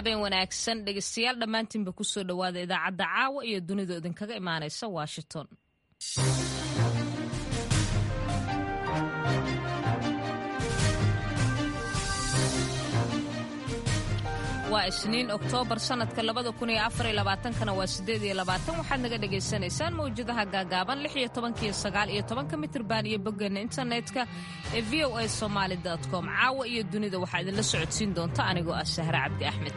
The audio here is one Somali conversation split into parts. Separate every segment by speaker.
Speaker 1: habeen wanaagsan dhegeystayaal dhammaantiinba kusoo dhowaada idaacadda caawa iyo dunida idinkaga imaanaysa washington waa isniin oktoobar sanadka labada kun iyo afar iyo labaatankana waa siddeed iyo labaatan waxaad naga dhagaysanaysaan mawjadaha gaagaaban lix iyo tobankiyo sagaal iyo tobanka mitirban iyo boggeena internetka ee v o a somaali com caawa iyo dunida waxaa idinla socodsiin doonta anigoo ah sahre cabdi axmed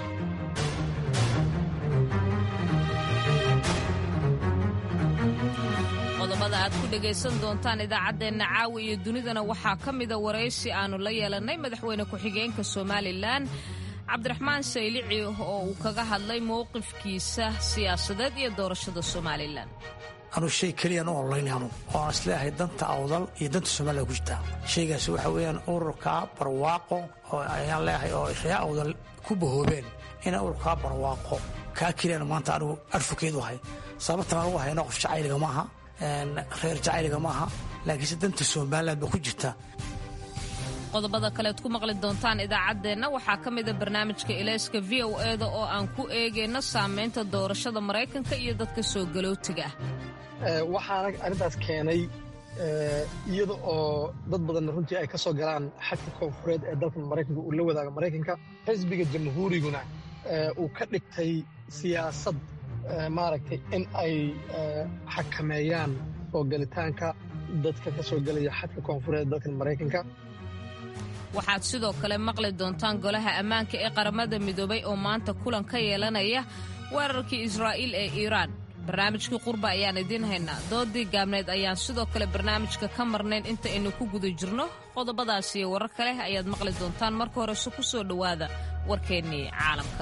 Speaker 1: qodobada aad ku dhegaysan doontaan idaacaddeenna caawa iyo dunidana waxaa ka mida waraysi aannu la yeelannay madaxweyne ku-xigeenka somalilan cabdiraxmaan saylici oo uu kaga hadlay mowqifkiisa siyaasadeed iyo doorashada somalilan
Speaker 2: anuu shay keliyaan u ololayn anu oo aan isleeyahay danta awdal iyo danta somalilan ku jirtaa shaygaas waxa weeyaan ururka barwaaqo oo ayaan leeyahay oo reer awdal ku bahoobeen inaan ururkaa barwaaqo kaa keliyaan maanta anigu adfokeedu ahay sababtan anugu hayno qof jacayliga maaha reer jacayliga maaha laakiinse danta somalilan ba ku jirta
Speaker 1: qodobada kaleed ku maqli doontaan idaacaddeenna waxaa ka mida barnaamijka ilayska v o eda oo aan ku eegayno saamaynta doorashada maraykanka iyo dadka soo galootiga
Speaker 3: ah waxaana arrintaas keenay iyada oo dad badanna runtii ay ka soo galaan xagka koonfureed ee dalka maraykanka uu la wadaaga maraykanka xisbiga jamhuuriguna uu ka dhigtay siyaasad maaragtay in ay xakameeyaan oo galitaanka dadka ka soo gelaya xadka koonfureed ee dalka maraykanka
Speaker 1: waxaad sidoo kale maqli doontaan golaha ammaanka ee qaramada midoobay oo maanta kulan ka yeelanaya weerarkii israa'iil ee iiraan barnaamijkii qurba ayaan idiin haynaa doodii gaabneed ayaan sidoo kale barnaamijka ka marnayn inta aynu ku guda jirno qodobadaas iyo warar kale ayaad maqli doontaan marka horese ku soo dhowaada warkeennii caalamka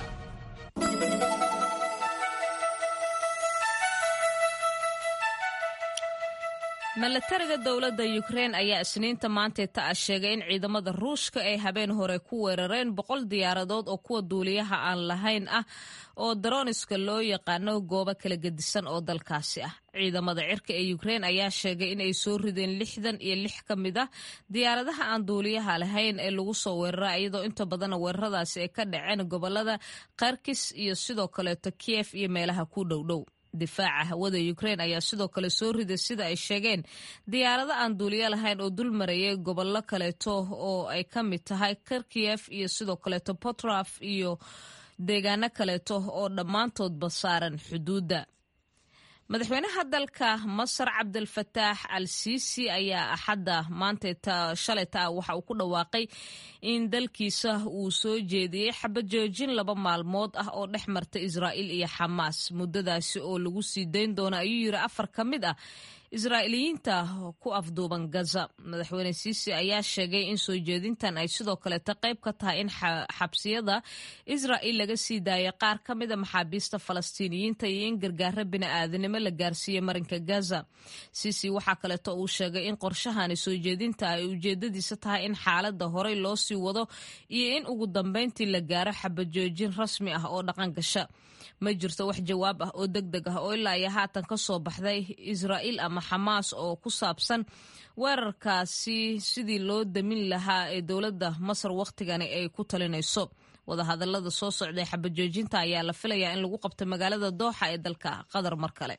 Speaker 1: milatariga dowladda yukrein ayaa isniinta maanteeta ah sheegay in ciidamada ruushka ay habeen hore ku weerareen boqol diyaaradood oo kuwa duuliyaha aan lahayn ah oo daroniska loo yaqaano goobo kala gedisan oo dalkaasi ah ciidamada cirka ee yukrein ayaa sheegay in ay soo rideen lixdan iyo lix ka mid ah diyaaradaha aan duuliyaha lahayn ee lagu soo weerara iyadoo inta badanna weeraradaasi ay ka dhaceen gobolada kharkis iyo sidoo kaleeto kiyef iyo meelaha ku dhowdhow difaaca hawada ukrein ayaa sidoo kale soo riday sida ay sheegeen diyaarado aan duuliyo lahayn oo dul marayay gobollo kaleeto oo ay ka mid tahay karkiyef iyo sidoo kaleeto potraf iyo deegaano kaleeto oo dhammaantoodba saaran xuduudda madaxweynaha dalka masar cabdilfataax al siisi ayaa axadda maanta shalayta waxa uu ku dhawaaqay in dalkiisa uu soo jeediyey xabajoojin laba maalmood ah oo dhex marta israa'iil iyo xamaas muddadaasi oo lagu sii dayn doono ayuu yiri afar ka mid ah israa'iiliyiinta ku afduuban gaza madaxweyne siisi ayaa sheegay in soo jeedintan ay sidoo kaleeta qayb ka tahay in xabsiyada israa'iil laga sii daayay qaar ka mida maxaabiista falastiiniyiinta iyo in gargaaro bini'aadanimo la gaarsiiyey marinka gaza siisi waxaa kaleeto uu sheegay in qorshahani soo jeedinta ay ujeedadiisa tahay in xaaladda horey loo sii wado iyo in ugu dambayntii la gaaro xabajoojin rasmi ah oo dhaqan gasha ma jirto wax jawaab ah oo deg deg ah oo ilaa iyo haatan ka soo baxday israa'iil ama xamaas oo ku saabsan weerarkaasi sidii loo damin lahaa ee dowladda masar wakhtigani ay ku talinayso wadahadallada soo socday xabajoojinta ayaa la filayaa in lagu qabto magaalada dooxa ee dalka qatar mar kale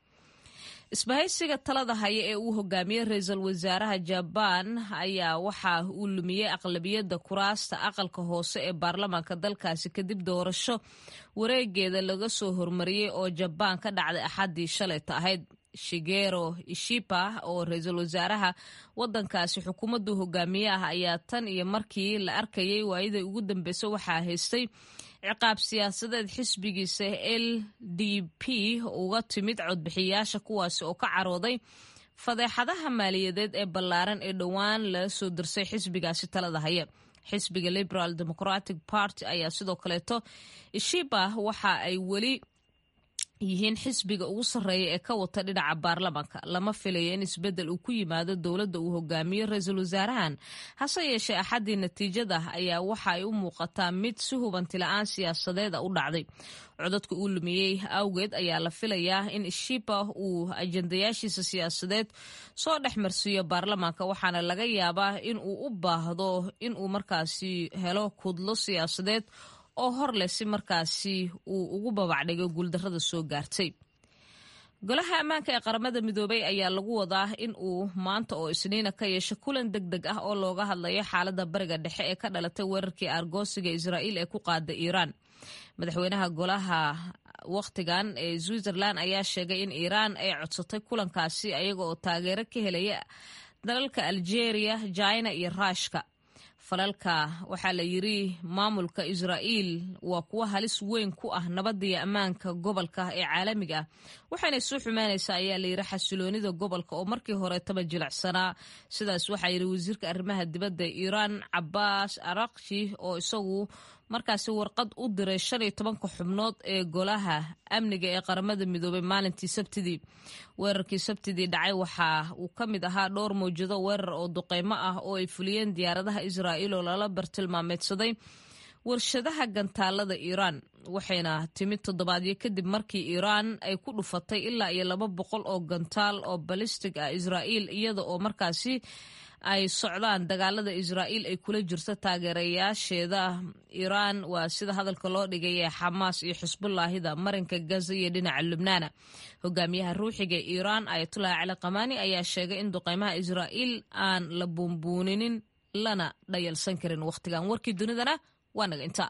Speaker 1: isbahaysiga talada haya ee uu hogaamiyey ra-iisul wasaaraha jabaan ayaa waxa uu lumiyey aqlabiyadda kuraasta aqalka hoose ee baarlamaanka dalkaasi kadib doorasho wareegeeda laga soo hormariyey oo jabaan ka dhacday axaddii shalayta ahayd shigero ishipa oo ra-iisul wasaaraha wadankaasi xukuumaddu hogaamiye ah ayaa tan iyo markii la arkayay waayadii ugu dambeysay waxaa haystay ciqaab siyaasadeed xisbigiisa l d p uga timid codbixiyaasha kuwaasi oo ka carooday fadeexadaha maaliyadeed ee ballaaran ee dhowaan laga soo dirsay xisbigaasi talada haya xisbiga liberal democratic party ayaa sidoo kaleeto ishiba waxa ay weli yihiin xisbiga ugu sarreeya ee ka wata dhinaca baarlamaanka lama filayo in isbeddel uu ku yimaado dowladda uu hogaamiyo ra-iisul wasaarahan hase yeeshee axaddii natiijada ayaa waxa ay u muuqataa mid si hubanti la-aan siyaasadeeda u dhacday codadka uu lumiyey awgeed ayaa la filayaa in shiba uu ajandayaashiisa siyaasadeed soo dhex marsiiyo baarlamaanka waxaana laga yaabaa in uu u baahdo in uu markaasi helo kudlo siyaasadeed oo hor leh si markaasi uu ugu babacdhigo guuldarrada soo gaartay golaha ammaanka ee qaramada midoobay ayaa lagu wadaa in uu maanta oo isniina ka yeesho kulan deg deg ah oo looga hadlayo xaaladda bariga dhexe ee ka dhalatay weerarkii aargoosiga israa'iil ee ku qaada iiraan madaxweynaha golaha wakhtigan ee switzerland ayaa sheegay in iiraan ay codsatay kulankaasi ayaga oo taageero ka helaya dalalka algeria jina iyo ruushka falalka waxaa la yiri maamulka israa'iil waa kuwo halis weyn ku ah nabadda iyo ammaanka gobolka ee caalamiga ah waxaanay soo xumaanaysaa ayaa la yiri xasiloonida gobolka oo markii horetaba jilicsanaa sidaas waxaa yiri wasiirka arrimaha dibadda iiraan cabaas arakshi oo isagu markaasi warqad u diray shan iyo tobanka xubnood ee golaha amniga ee qaramada midoobay maalintii sabtidii weerarkii sabtidii dhacay waxa uu ka mid ahaa dhowr mawjado weerar oo duqeymo ah oo ay fuliyeen diyaaradaha israa'iil oo lala bartilmaameedsaday warshadaha gantaalada iiraan waxayna timid toddobaadyo kadib markii iiraan ay ku dhufatay ilaa iyo laba boqol oo gantaal oo balistig ah israa'iil iyada oo markaasi ay socdaan dagaalada israa'iil ay kula jirto taageerayaasheeda iiraan waa sida hadalka loo dhigay ee xamaas iyo xisbullaahida marinka gaza iyo dhinaca lubnaana hogaamiyaha ruuxiga ee iiraan ayatullahi cali qamaani ayaa sheegay in duqeymaha israa'iil aan la buunbuuninin lana dhayalsan karin wakhtigan warkii dunidana waa naga inta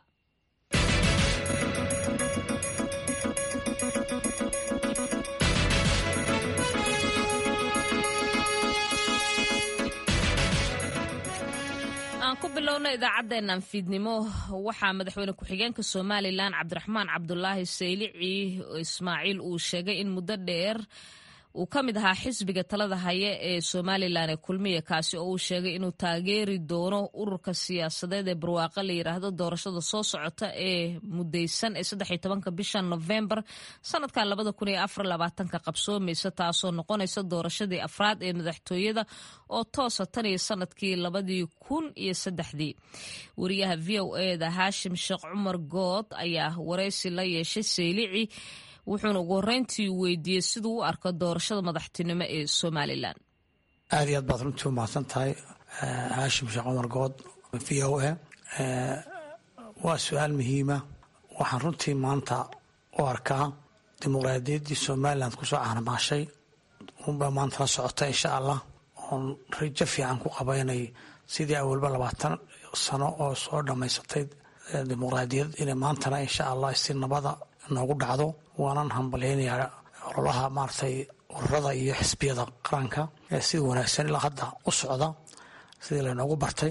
Speaker 1: ku bilowna idaacaddeennan fiidnimo waxaa madaxweyne ku-xigeenka somalilan cabdiraxmaan cabdulaahi saylici ismaaciil uu sheegay in muddo dheer uu ka mid ahaa xisbiga talada haya ee somalilan ee kulmiya kaasi oo uu sheegay inuu taageeri doono ururka siyaasadeed ee barwaaqo la yidhaahdo doorashada soo socota ee mudaysan ee saddexiy tobanka bisha novembar sanadkan labada kun iyo afar labaatanka qabsoomaysa taasoo noqonaysa doorashadii afraad ee madaxtooyada oo toosa tan iyo sanadkii labadii kun iyo saddexdii wariyaha v o eda haashim sheekh cumar good ayaa waraysi la yeeshay saylici wuxuuna ugu horreyntii weydiiyey siduu u arko doorashada madaxtinimo ee somalilan
Speaker 2: aad iyo aad baad runtii u mahadsan tahay haashim sheekh cumar good v o a waa su-aal muhiima waxaan runtii maanta u arkaa dimuqraadiyaddii somalilan kusoo caanamaashay unbaa maanta la socota insha allah oon rajo fiican ku qaba inay sidii awalba labaatan sano oo soo dhammaysatay dimuqraadiyad inay maantana insha allah si nabada noogu dhacdo waanan hambalyaynayaa ololaha maaragtay ururada iyo xisbiyada qaranka ee sida wanaagsan ilaa hadda u socda sidii laynoogu bartay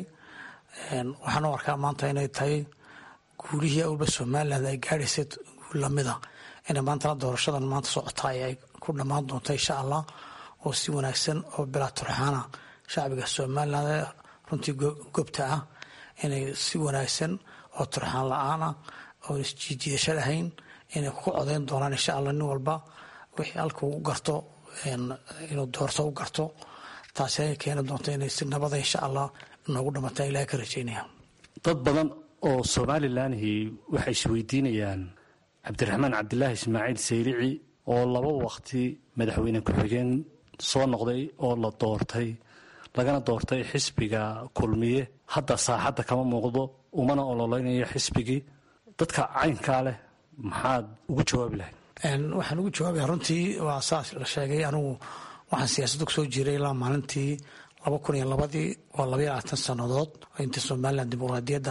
Speaker 2: waxaan u arkaa maanta inay tahay guulihii awalba somalilan ay gaadhaysay guul lamida inay maantana doorashadan maanta socota ay ku dhammaan doonto insha allah oo si wanaagsan oo bilaa turxaana shacbiga somalilan ee runtii gobta ah inay si wanaagsan oo turxaan la-aana oo isjiijiidasho lahayn inay ku codayn doonaan insha allah nin walba wixii halka u garto inuu doorto u garto taasi ay keeni doonto inay si nabada insha allah noogu dhamataan ilahay ka rajaynaya
Speaker 4: dad badan oo somalilanhi waxay isweydiinayaan cabdiraxmaan cabdilaahi ismaaciil saylici oo laba waqti madaxweyne ku-xigeen soo noqday oo la doortay lagana doortay xisbiga kulmiye hadda saaxadda kama muuqdo umana ololeynayo xisbigii dadka caynkaa leh maxaad ugu jawaabi lahayd
Speaker 2: waxaan ugu jawaabaya runtii waa saas la sheegay anigu waxaan siyaasadda kusoo jiray ilaa maalintii laba kun iyo labadii waa labaiyo labaatan sannadood intii somalilan dimuqraadiyadda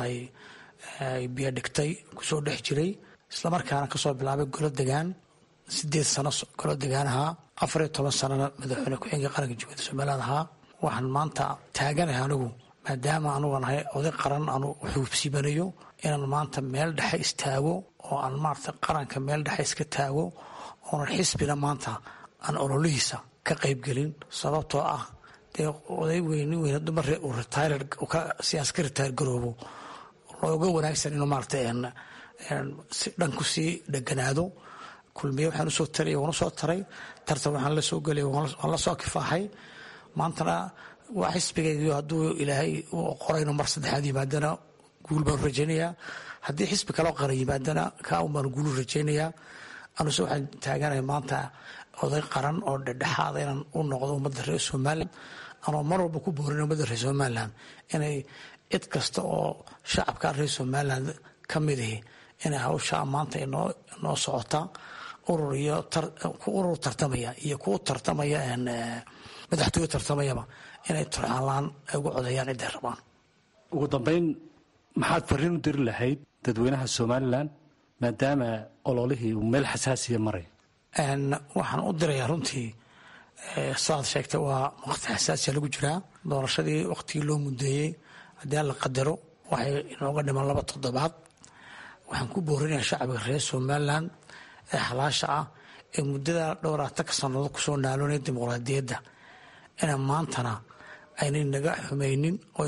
Speaker 2: ay biyo dhigtay kusoo dhex jiray islamarkaana kasoo bilaabay golo degaan sideed sano golo degaan ahaa afar iyo toban sanana madaxweyne ku-xigeenka qaranka jumhuuriyadda somaliland ahaa waxaan maanta taaganahay anigu maadaama anuga nahay oday qaran anu xuubsibanayo inaan maanta meel dhexe istaago oo aan maarata qaranka meel dhexe iska taago oonan xisbina maanta aan ololihiisa ka qaybgelin sababtoo ah dee oday weyni weyn dumare uu retired siyaas ka retire garoobo looga wanaagsan inuu maarata si dhan ku sii dheganaado kulmiye waxaan usoo taray waan usoo taray tartan waxaan la soo gelay waan la soo kifaaxay maantana waa xisbigaygiyo hadduu ilaahay u qorayno mar saddexaad yimaadana guul baanu rajaynayaa haddii xisbi kaloo qaran yimaadana kaa un baanu guulu rajaynayaa anuse waxaan taaganahay maanta oday qaran oo dhedhexaada inaan u noqdo ummadda reer somalilan anoo mar walba ku boorin ummadda reer somalilan inay cid kasta oo shacabka reer somalilan ka midihi inay hawshaa maanta inoo socota urur iyo urur tartamaya iyo kuwa tartamaya madaxtooye tartamayaba inay turxaanlaan ay ugu codeeyaan ciday rabaan
Speaker 4: ugu dambeyn maxaad fariin u diri lahayd dadweynaha somalilan maadaama ololihii uu meel xasaasiya maray
Speaker 2: waxaan u dirayaa runtii saaad sheegtay waa waqti xasaasiya lagu jiraa doorashadii waqtigii loo mudeeyey haddii alla qadaro waxay inooga dhiman laba toddobaad waxaan ku boorinayaa shacbiga reer somalilan ee xalaasha ah ee muddada dhowraatanka sanado kusoo naaloonaya dimuqraadiyadda ina maantana aynay naga xumaynin oo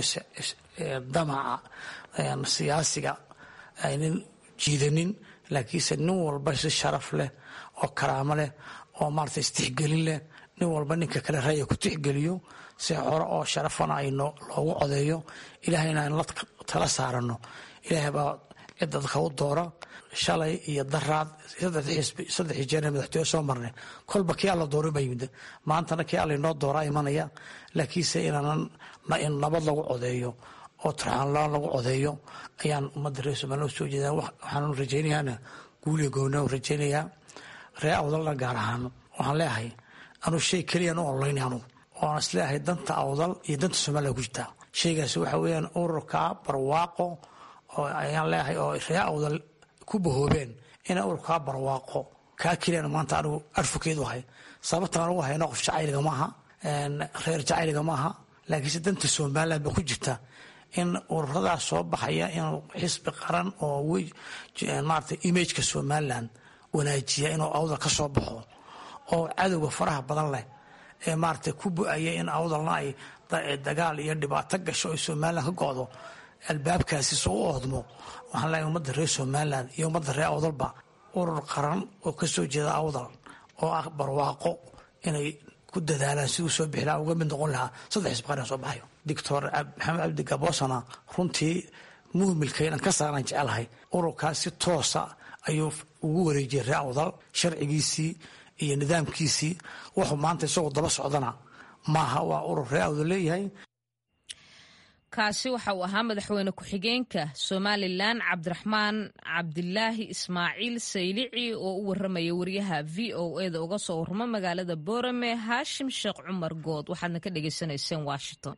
Speaker 2: damaca siyaasiga aynan jiidanin laakiinse nin walba si sharaf leh oo karaamo leh oo maarata istixgelin leh nin walba ninka kale raya ku tixgeliyo si hore oo sharafana ay loogu codeeyo ilaahayna aan la tala saarano ilaahay baa cid dadka u doora shalay iyo daraad saddexii jeer madaxtooye soo marnay kolba kii alla doora baa yimid maantana kii alla inoo dooraa imanaya laakiinse inaanan nabad lagu codeeyo oo turxaanlaan lagu codeeyo ayaan ummadda reer somaliya usoo jeeda waxaan rajaynayaana guuliya goona rajaynayaa ree awdalna gaar ahaan waxaan leeyahay anuu shay keliyaan u ololayn anugu oan isleeyahay danta awdal iyo danta somaliya ku jirtaa shaygaasi waxa weeyaan ururka barwaaqo oo ayaan leeyahay oo ree awdal ku bahoobeen inay ururkaa barwaaqo kaa keliyaan maanta anigu adfokeed u ahay sababtan anugu hayna qof jacayliga maaha reer jacayliga maaha laakiinse danta somaliland ba ku jirta in ururadaas soo baxaya inuu xisbi qaran oo maarata imageka somaliland wanaajiya inuu awdal ka soo baxo oo cadowga faraha badan leh ee maarata ku bu-aya in awdalna ay dagaal iyo dhibaato gasho ay somaliland ka go-do albaabkaasi soo u oodmo waxaan leeyahay ummadda reer somaliland iyo ummadda reer awdalba urur qaran oo ka soo jeeda awdal oo ah barwaaqo inay ku dadaalaan siduu soo bixi lahaa uga mid noqon lahaa saddex xisbi qaran soo baxayo doctor maxamed cabdi gaboosana runtii muhmilkaynan ka saaran jecelahay ururkaas si toosa ayuu ugu wareejiyay ree awdal sharcigiisii iyo nidaamkiisii wuxuu maanta isagoo daba socdana maaha waa urur ree awdal leeyahay
Speaker 1: kaasi waxa uu ahaa madaxweyne ku-xigeenka somalilan cabdiraxmaan cabdilaahi ismaaciil saylici oo u waramaya wariyaha v o eda uga soo warramo magaalada boorame haashim sheekh cumar good waxaadna ka dhagaysanayseen washington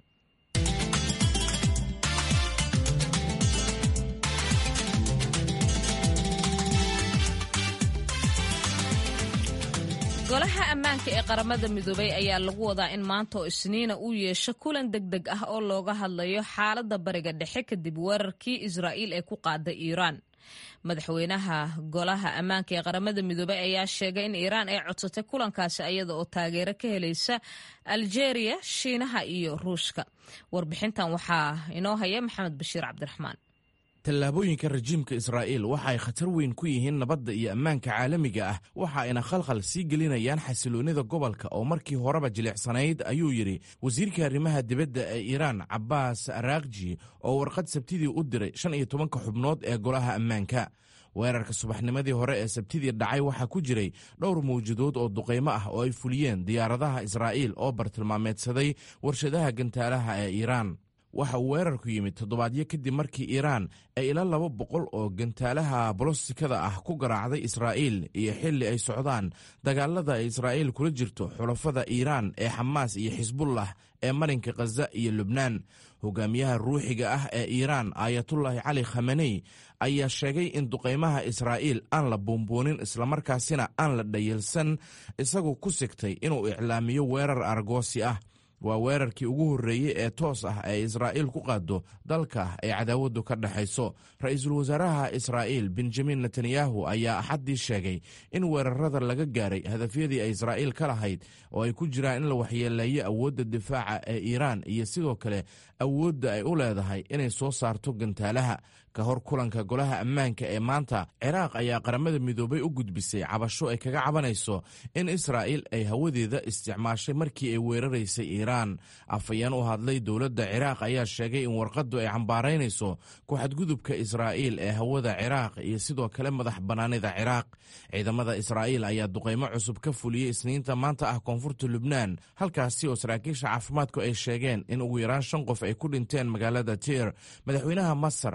Speaker 1: golaha ammaanka ee qaramada midoobay ayaa lagu wadaa in maanta oo isniina uu yeesho kulan deg deg ah oo looga hadlayo xaaladda bariga dhexe kadib weerarkii israa'iil ee ku qaada iiraan madaxweynaha golaha ammaanka ee qaramada midoobey ayaa sheegay in iiraan ay codsatay kulankaasi ayada oo taageero ka helaysa aljeeriya shiinaha iyo ruushka warbixintan waxaa inoo haya maxamed bashiir cabdiraxmaan
Speaker 5: tallaabooyinka rajiimka israa'iil waxa ay khatar weyn ku yihiin nabadda iyo ammaanka caalamiga ah waxa ayna khalkhal sii gelinayaan xasiloonnida gobolka oo markii horeba jilicsanayd ayuu yidhi wasiirka arrimaha dibadda ee iiraan cabbaas araakji oo warqad sabtidii u diray shan iyo tobanka xubnood ee golaha ammaanka weerarka subaxnimadii hore ee sabtidii dhacay waxaa ku jiray dhowr mawjadood oo duqaymo ah oo ay fuliyeen diyaaradaha israa'iil oo bartilmaameedsaday warshadaha gantaalaha ee iiraan waxa uu weerarku yimid toddobaadyo kadib markii iiraan ay ila laba boqol oo gantaalaha bolostikada ah ku garaacday israa'iil iyo xilli ay socdaan dagaalada ay israa'iil kula jirto xulafada iiraan ee xamaas iyo xisbullah ee marinka khaza iyo lubnaan hogaamiyaha ruuxiga ah ee iiraan aayatullaahi cali khamaney ayaa sheegay in duqaymaha israa'iil aan la buunbuunin islamarkaasina aan la dhayalsan isagoo ku sigtay inuu iclaamiyo weerar argoosi ah waa weerarkii ugu horreeyey ee toos ah ee israa'iil ku qaado dalka ay cadaawaddu ka dhexayso ra-iisul wasaaraha israa'iil benjamin netanyahu ayaa axaddii sheegay in weerarada laga gaaray hadafyadii ay israa'iil ka lahayd oo ay ku jiraan in la waxyeeleeyo awoodda difaaca ee iiraan iyo sidoo kale awoodda ay u leedahay inay soo saarto gantaalaha ka hor kulanka golaha ammaanka ee maanta ciraaq ayaa qaramada midoobay u gudbisay cabasho ay kaga cabanayso in israa'iil ay hawadeeda isticmaashay markii ay weeraraysay iiraan afhayeen u hadlay dowladda ciraaq ayaa sheegay in warqaddu ay cambaaraynayso ku-xadgudubka israa'iil ee hawada ciraaq iyo sidoo kale madax bannaanida ciraaq ciidamada israa'iil ayaa duqaymo cusub ka fuliyey isniinta maanta ah koonfurta lubnaan halkaasi oo saraakiisha caafimaadku ay sheegeen in ugu yaraan shan qof ay ku dhinteen magaalada tiir madaxweynaha masar cabdilfat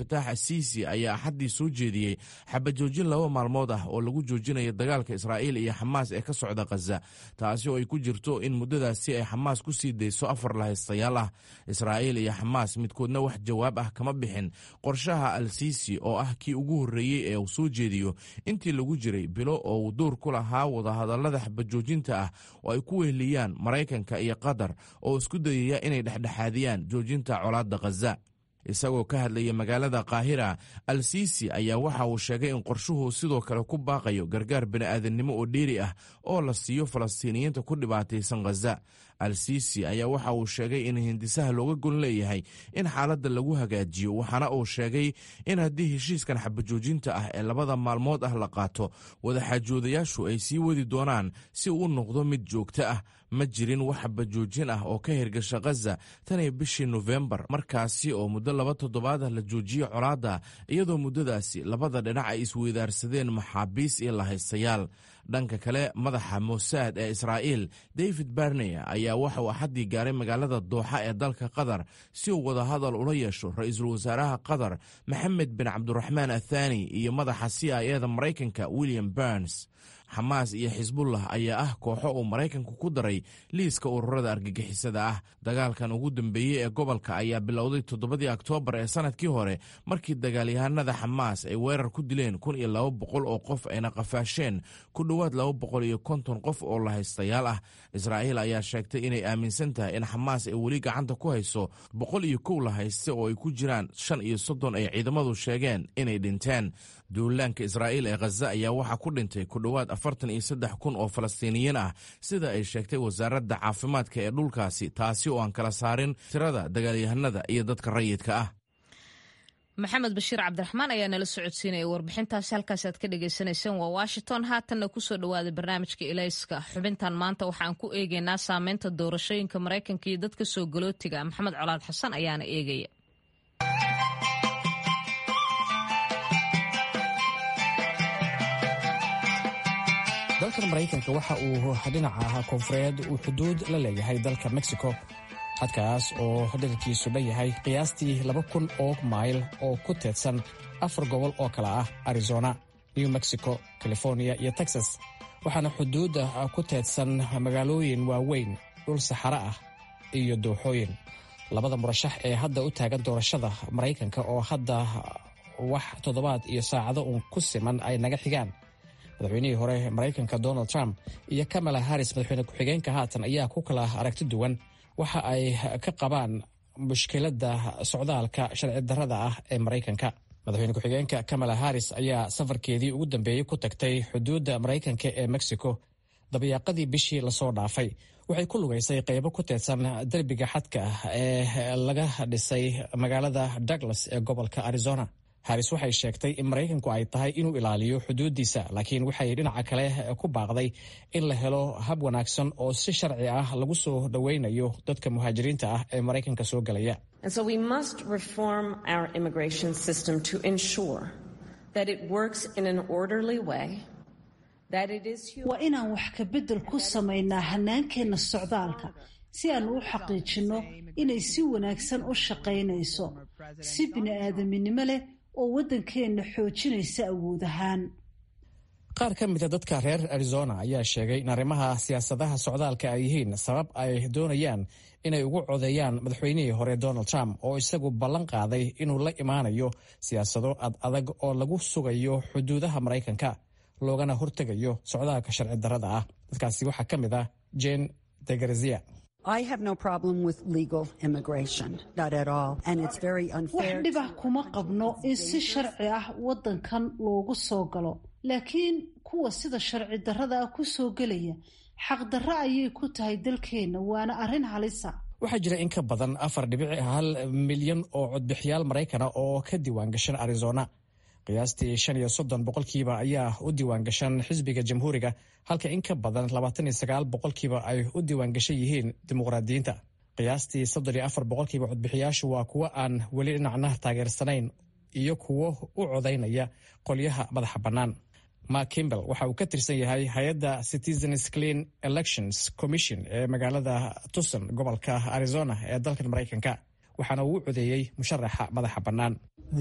Speaker 5: fataax asiisi ayaa axaddii soo jeediyey xabajoojin laba maalmood ah oo lagu joojinayo dagaalka israa'iil iyo xamaas ee ka socda khaza taasi oo ay ku jirto in muddadaasi ay xamaas ku sii dayso afar lahaystayaal ah israa'iil iyo xamaas midkoodna wax jawaab ah kama bixin qorshaha al siisi oo ah kii ugu horreeyey ee uu soo jeediyo intii lagu jiray bilo oo uu dowr ku lahaa wadahadallada xabajoojinta ah oo ay ku weheliyaan maraykanka iyo qatar oo isku dayaya inay dhexdhexaadiyaan joojinta colaadda khaza isagoo ka hadlaya magaalada kaahira al siisi ayaa waxa uu sheegay in qorshuhu sidoo kale ku baaqayo gargaar bini'aadannimo oo dheeri ah oo la siiyo falastiiniyiinta ku dhibaataysan khaza al siisi ayaa waxa uu sheegay in hindisaha looga gon leeyahay in xaaladda lagu hagaajiyo waxaana uu sheegay in haddii heshiiskan xabajoojinta ah ee labada maalmood ah la qaato wadaxaajoodayaashu ay sii wadi doonaan si uu u noqdo mid joogto ah ma jirin wax xabajoojin ah oo ka hirgasha khaza taniyo bishii nofembar markaasi oo muddo laba toddobaad ah la joojiye colaadda iyadoo muddadaasi labada dhinac ay isweydaarsadeen maxaabiis iyo lahaystayaal dhanka kale madaxa mosaad ee israa'iil david barney ayaa waxa uu axaddii gaaray magaalada dooxa ee dalka qatar si uu wadahadal ula yeesho ra-iisul wasaaraha qatar maxamed bin cabduraxmaan athani iyo madaxa c i eda maraykanka william burns xamaas iyo xisbullah ayaa ah kooxo uu maraykanku ku daray liiska ururada argagixisada ah dagaalkan ugu dambeeyey ee gobolka ayaa bilowday toddobadii oktoobar ee sanadkii hore markii dagaalyahanada xamaas ay weerar ku dileen kun iyo laba boqol oo qof ayna qafaasheen ku dhowaad laba boqol iyo konton qof oo lahaystayaal ah israa'iil ayaa sheegtay inay aaminsan tahay in xamaas ay weli gacanta ku hayso boqol iyo kow lahayste oo ay ku jiraan shan iyo soddon ay ciidamadu sheegeen inay dhinteen duulaanka israa'iil ee khaza ayaa waxaa ku dhintay ku dhowaad afartan iyo saddex kun oo falastiiniyiin ah sida ay sheegtay wasaaradda caafimaadka ee dhulkaasi taasi oo aan kala saarin tirada dagaalyahanada iyo dadka rayidka ah
Speaker 1: maxamed bashiir cabdiraxmaan ayaa nala socodsiinaya warbixintaasi halkaas aad ka dhagaysanayseen waa washington haatanna kusoo dhawaaday barnaamijka ilayska xubintan maanta waxaan ku eegaynaa saameynta doorashooyinka maraykanka iyo dadka soo galootiga maxamed colaad xasan ayaana eegaya
Speaker 6: dalkan maraykanka waxa uu dhinaca koonfureed uu xuduud la leeyahay dalka mexico xadkaas oo dherarkiisu dhan yahay qiyaastii laba kun oo mayl oo ku teedsan afar gobol oo kale ah arizona new mexico california iyo texas waxaana xuduudda ku teedsan magaalooyin waaweyn dhul saxare ah iyo dooxooyin labada murashax ee hadda u taagan doorashada maraykanka oo hadda wax toddobaad iyo saacado uun ku siman ay naga xigaan madaxweynihii hore maraykanka donald trump iyo kamala harris madaxweyne ku-xigeenka haatan ayaa ku kala aragti duwan waxa ay ka qabaan mushkiladda socdaalka sharci darrada ah ee maraykanka madaxweyne ku-xigeenka kamala harris ayaa safarkeedii ugu dambeeyey ku tagtay xuduudda maraykanka ee mexico dabayaaqadii bishii lasoo dhaafay waxay ku lugaysay qaybo ku teedsan derbiga xadka ah ee laga dhisay magaalada douglas ee gobolka arizona haris waxay sheegtay in maraykanku ay tahay inuu ilaaliyo xuduuddiisa laakiin waxay dhinaca kale ku baaqday in la helo hab wanaagsan oo si sharci ah lagu soo dhoweynayo dadka muhaajiriinta ah ee maraykanka soo gelaya
Speaker 7: waa inaan wax ka beddel ku samaynaa hannaankeenna socdaalka si aan u xaqiijinno inay si wanaagsan u shaqaynayso si bini'aadaminimo leh oo waddankeenna xoojinaysa awood ahaan
Speaker 6: qaar ka mida dadka reer arizona ayaa sheegay in arrimaha siyaasadaha socdaalka ay yihiin sabab ay doonayaan inay ugu codeeyaan madaxweynihii hore donald trump oo isagu ballan qaaday inuu la imaanayo siyaasado ad adag oo lagu sugayo xuduudaha maraykanka loogana hortegayo socdaalka sharci darrada ah dadkaasi waxaa ka mid ah jen degarzia
Speaker 7: wax dhibah kuma qabno in si sharci ah waddankan loogu soo galo laakiin kuwa sida sharci darrada ah ku soo gelaya xaqdarro ayay ku tahay dalkeenna waana arrin halisa
Speaker 6: waxaa jira in ka badan afar dhibici hal milyan oo codbixiyaal maraykana oo ka diiwaan gashan arizona qiyaastii shan iyo soddon boqolkiiba ayaa u diiwaan gashan xisbiga jamhuuriga halka in ka badan labaatan iyo sagaal boqolkiiba ay u diiwaan gashan yihiin dimuqraadiyiinta qiyaastii soddon iyo afar boqolkiiba codbixiyaashu waa kuwo aan weli dhinacna taageersanayn iyo kuwo u codaynaya qolyaha madaxa bannaan mark kimbel waxa uu ka tirsan yahay hay-adda citizens clean elections commission ee magaalada tucson gobolka arizona ee dalkan maraykanka waxaana uu u codeeyey musharaxa madaxa bannaan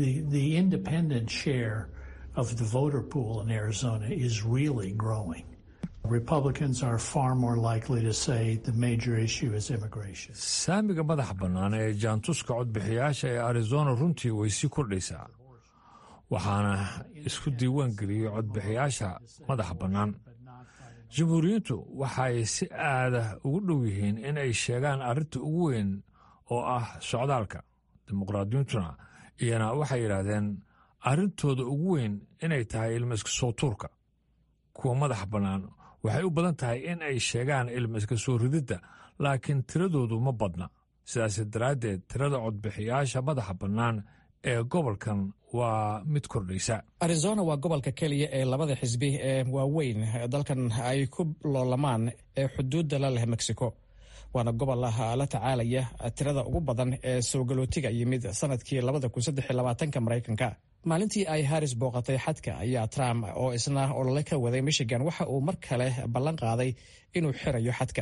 Speaker 8: of the voter pool in Arizona is really growing. Republicans are far more likely to say the major issue is immigration.
Speaker 9: saamiga madaxa bannaan ee jaantuska codbixiyaasha ee arizona runtii way sii kordhaysaa waxaana isku diiwaan geliyey codbixiyaasha madaxa bannaan jamhuuriyiintu waxay si aada ugu dhow yihiin in ay sheegaan arrinta ugu weyn oo ah socdaalka dimuqraadiyiintuna iyana waxay yidhaahdeen arrintooda ugu weyn inay tahay ilmiska soo tuurka kuwa madaxa bannaan waxay u badan tahay in ay sheegaan ilmiska soo rididda laakiin tiradoodu ma badna sidaas daraaddeed tirada codbixiyaasha madaxa bannaan ee gobolkan waa mid kordhaysa
Speaker 6: arizona waa gobolka keliya ee labada xisbi ee waaweyn dalkan ay ku loolamaan ee xuduudda la leh mexico waana gobol la tacaalaya tirada ugu badan ee soo galootiga yimid sanadkii labadakusadexlabaatanka maraykanka maalintii ay haris booqatay xadka ayaa trump oo isna olole ka waday michigan waxa uu mar kale ballan qaaday inuu xirayo xadka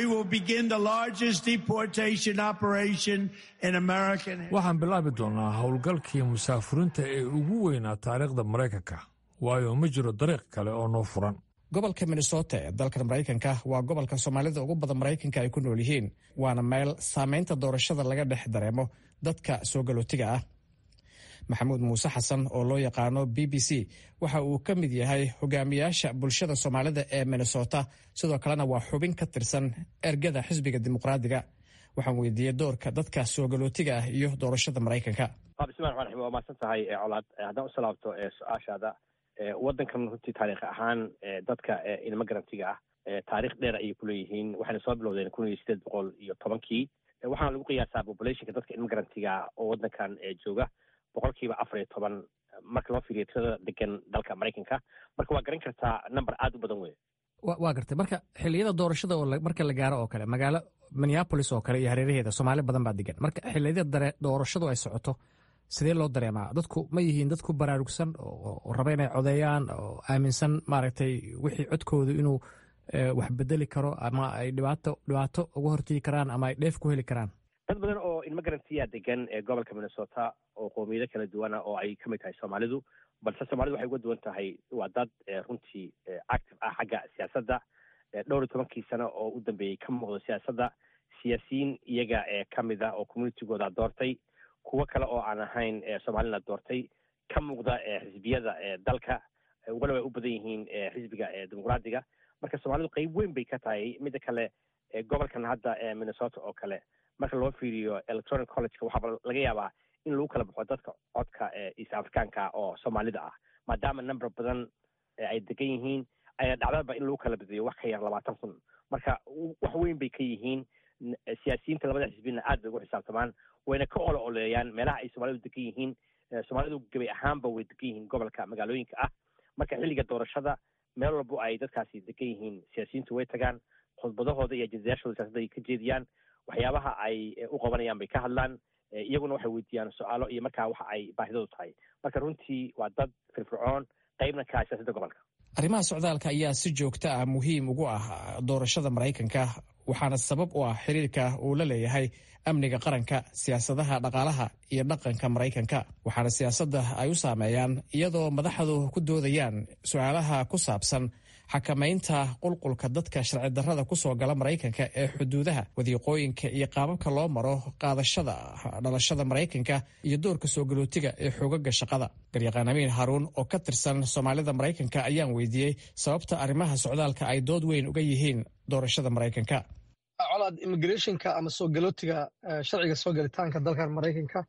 Speaker 9: waxaan bilaabi doonnaa howlgalkii musaafuriinta ee ugu weynaa taariikhda maraykanka waayo ma jiro dariiq kale oo noo furan
Speaker 6: gobolka minnesota ee dalkan maraykanka waa gobolka soomaalida ugu badan maraykanka ay ku nool yihiin waana meel saameynta doorashada laga dhex dareemo dadka soo galootiga ah maxamuud muuse xasan oo loo yaqaano b b c waxa uu ka mid yahay hogaamiyaasha bulshada soomaalida ee minnesota sidoo kalena waa xubin ka tirsan ergada xisbiga dimuqraadiga waxaan weydiiyey doorka dadka soo galootiga ah iyo doorashada maraykanka
Speaker 10: bismillahi raxmaan raxiim waa mahadsan tahay colaad haddaan u salaabto su-aashaada waddankan runtii taariikh ahaan dadka imigrantiga ah taarikh dheer ayay kuleeyihiin waxayna soo bilowdeen kun iyo sideed boqol iyo tobankii waxaana lagu qiyaasaa populationka dadka imigrantiga oo waddankan jooga boqolkiiba afar iyo toban marka loo fiiriyo tirada degan dalka maraykanka marka waa garan kartaa number aada u badan wey
Speaker 6: waa gartay marka xiliyada doorashada oo marka la gaaro oo kale magaalo minneapolis oo kale iyo hareeraheeda soomaali badan baa degan marka xiliyada doorashadu ay socoto sidee loo dareemaa dadku ma yihiin dad ku baraarugsan oo raba inay codeeyaan oo aaminsan maaragtay wixii codkoodu inuu wax bedeli karo ama ay dhibaato dhibaato uga hortegi karaan ama ay dheef ku heli karaan
Speaker 10: dad badan oo imigrantiya degan ee gobolka minnesota oo qoomiyado kala duwana oo ay ka mid tahay soomaalidu balse soomaalidu waxay uga duwan tahay waa dad runtii active ah xagga siyaasadda dhowr iyo tobankii sano oo u dambeeyey ka muuqdo siyaasadda siyaasiyiin iyaga ee ka mid ah oo communitigooda doortay kuwo kale oo aan ahayn soomaalina doortay ka muuqda xisbiyada dalka walow ay u badan yihiin xisbiga dimuqraadiga marka soomaalidu qeyb weyn bay ka tahay midda kale gobolkan hadda minnesota oo kale marka loo fiiriyo electronic collegeka waxaaba laga yaabaa in lagu kala baxo dadka codka east africaanka oo soomaalida ah maadaama number badan ay degan yihiin ayaa dhacdaba in lagu kala badiyo wax ka yar labaatan kun marka wax weyn bay ka yihiin siyaasiyiinta labada xisbina aad bay ugu xisaabtamaan wayna ka olo oleeyaan meelaha ay soomaalidu degan yihiin soomaalidu gebay ahaanba way degan yihiin gobolka magaalooyinka ah marka xilliga doorashada meel walbo ay dadkaasi degan yihiin siyaasiyiintu way tagaan khudbadahooda iyo ajendayaashooda siyasada ay ka jeediyaan waxyaabaha ay u qabanayaan bay ka hadlaan iyaguna waxay weydiiyaan su-aalo iyo markaa waxa ay baahidoodu tahay marka runtii waa dad firfircoon qeybna ka ah siyaasadda gobolka
Speaker 6: arrimaha socdaalka ayaa si joogta ah muhiim ugu ah doorashada maraykanka waxaana sabab u ah xiriirka uu la leeyahay amniga qaranka siyaasadaha dhaqaalaha iyo dhaqanka maraykanka waxaana siyaasadda ay u saameeyaan iyadoo madaxdu ku doodayaan su-aalaha ku saabsan xakamaynta qulqulka dadka sharci darrada kusoo gala maraykanka ee xuduudaha wadiiqooyinka iyo qaababka loo maro qaadashada dhalashada maraykanka iyo doorka soo galootiga ee xoogaga shaqada garyaqaan amiin haruun oo ka tirsan soomaalida maraykanka ayaan weydiiyey sababta arrimaha socdaalka ay dood weyn uga yihiin doorashada maraykanka
Speaker 3: colaad immigrationka ama soo galootiga sharciga soo galitaanka dalkan maraykanka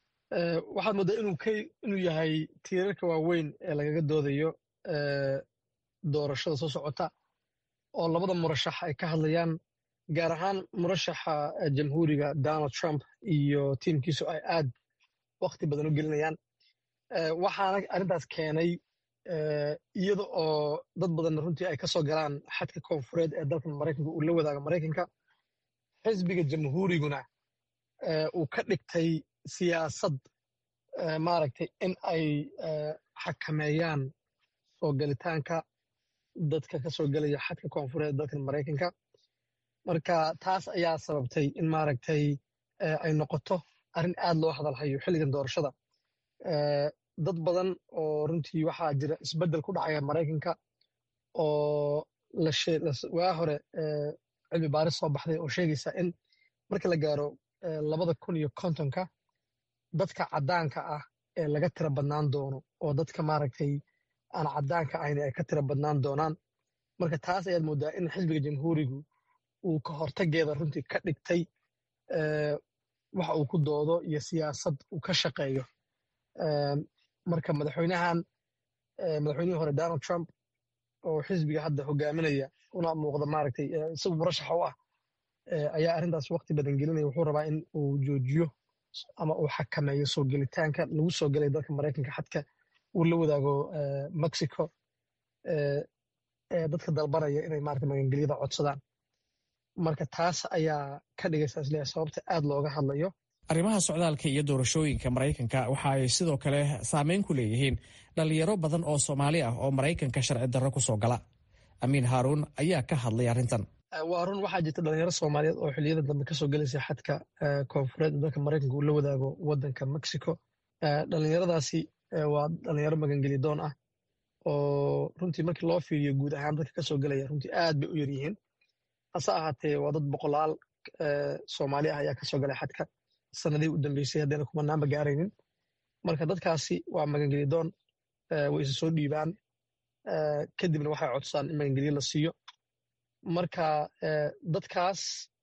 Speaker 3: waxaad moodaa inuu yahay tiirarka waaweyn ee lagaga doodayo doorashada soo socota oo labada murashax ay ka hadlayaan gaar ahaan murashaxa jamhuuriga donald trump iyo tiimkiisu ay aad wakti badan u gelinayaan waxaana arrintaas keenay iyada oo dad badan runtii ay ka soo galaan xadka koonfureed ee dalkan maraykanka uu la wadaago maraykanka xisbiga jamhuuriguna uu ka dhigtay siyaasad maaragtay in ay xakameeyaan soo galitaanka dadka ka soo gelaya xadka koonfureed dalkan maraykanka marka taas ayaa sababtay in maaragtay ay noqoto arrin aad loo hadalhayo xilligan doorashada dad badan oo runtii waxaa jira isbeddel ku dhacaya maraykanka oo waa hore cilmi baaris soo baxday oo sheegaysa in marka la gaaro labada kun iyo kontonka dadka caddaanka ah ee laga tira badnaan doono oo dadka maaragtay aan caddaanka ahayn ay ka tira badnaan doonaan marka taas ayaad mooddaa in xisbiga jamhuurigu uu ka hortageeda runtii ka dhigtay waxa uu ku doodo iyo siyaasad uu ka shaqeeyo marka madaxweynahan madaxweynihii hore donald trump oo xisbiga hadda hogaaminaya una muuqda maaragtay isagu murashaxa u ah ayaa arrintaas waqti badan gelinaya wuxuu rabaa in uu joojiyo ama uu xakameeyo soo gelitaanka lagu soo gelay dalka maraykanka xadka uu la wadaago mexico dadka dalbanaya inay maarata magangelyada codsadaan marka taas ayaa ka dhigaysa isleeyahay sababta aad looga hadlayo
Speaker 6: arrimaha socdaalka iyo doorashooyinka maraykanka waxa ay sidoo kale saameyn ku leeyihiin dhalinyaro badan oo soomaali ah oo maraykanka sharci darro ku soo gala amiin haaruun ayaa ka hadlay arrintan
Speaker 3: waa run waxaa jirta dhalinyaro soomaaliyeed oo xilliyada dambe kasoo gelaysa xadka koonfureed dalka maraykanka uu la wadaago wadanka mexico dhalinyaradaasi waa dhalinyaro magangeli doon ah oo runtii markii loo fiiriyo guud ahaan dadka kasoo gelaya runtii aad bay u yar yihiin hase ahaatee waa dad boqolaal soomaali ah ayaa kasoo galay xadka sanadihii u dambeysay haddayna kumanaanba gaaraynin marka dadkaasi waa magangeli doon way isa soo dhiibaan kadibna waxay codsaan in magangelyo la siiyo marka dadkaas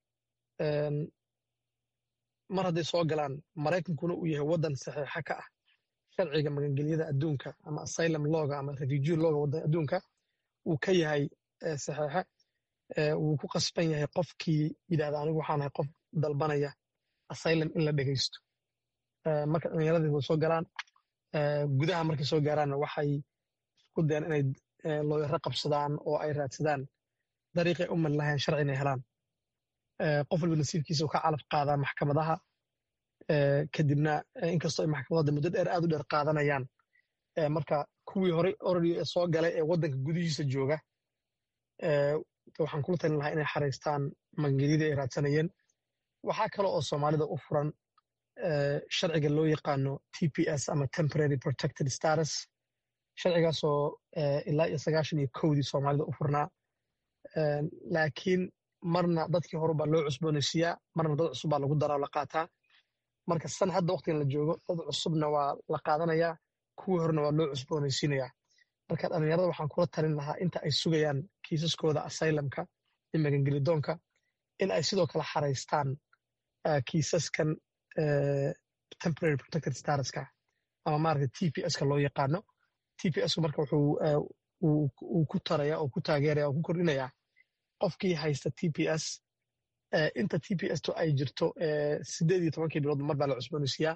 Speaker 3: mar hadday soo galaan maraykankuna uu yahay waddan saxiixa ka ah sharciga magangelyada adduunka ama asylum loga ama refugee loga waddan adduunka uu ka yahay saxiixa wuu ku qasban yahay qofkii yidhahda anigu waxaan ahay qof dalbanaya asylum in la dhegaysto marka dhallinyaradii way soo galaan gudaha markay soo gaaraanna waxay isku dayaan inay looyaro qabsadaan oo ay raadsadaan dariiqay u mari lahayn sharci inay helaan qof walba nasiibkiisa uu ka calaf qaadaa maxkamadaha kadibna inkastoo ay maxkamadada muddo dheer aad u dheer qaadanayaan marka kuwii horey oradi soo galay ee waddanka gudihiisa jooga waxaan kula talin lahaa inay xaraystaan magangelyadii ay raadsanayeen waxaa kale oo soomaalida u furan sharciga loo yaqaano t p s ama temporary protected status sharcigaasoo ilaa iyo sagaashan iyo kowdii soomaalida u furnaa laakiin marna dadkii hore baa loo cusboonaysiiyaa marna dad cusub baa lagu daraa la qaataa marka san hadda waqtigan la joogo dad cusubna waa la qaadanayaa kuwii horena waa loo cusboonaysiinayaa marka dhallinyarada waxaan kula talin lahaa inta ay sugayaan kiisaskooda asylumka iyo magangelidoonka in ay sidoo kale xaraystaan kiisaskan temporary protected statuska ama maaragta t p ska loo yaqaano t p sku marka wuxuu uu ku taraya oo ku taageeraya oo ku kordhinayaa qofkii haysta t p s inta t p s to ay jirto sideed iyo tobankii bilood mar baa la cusboonaysiiyaa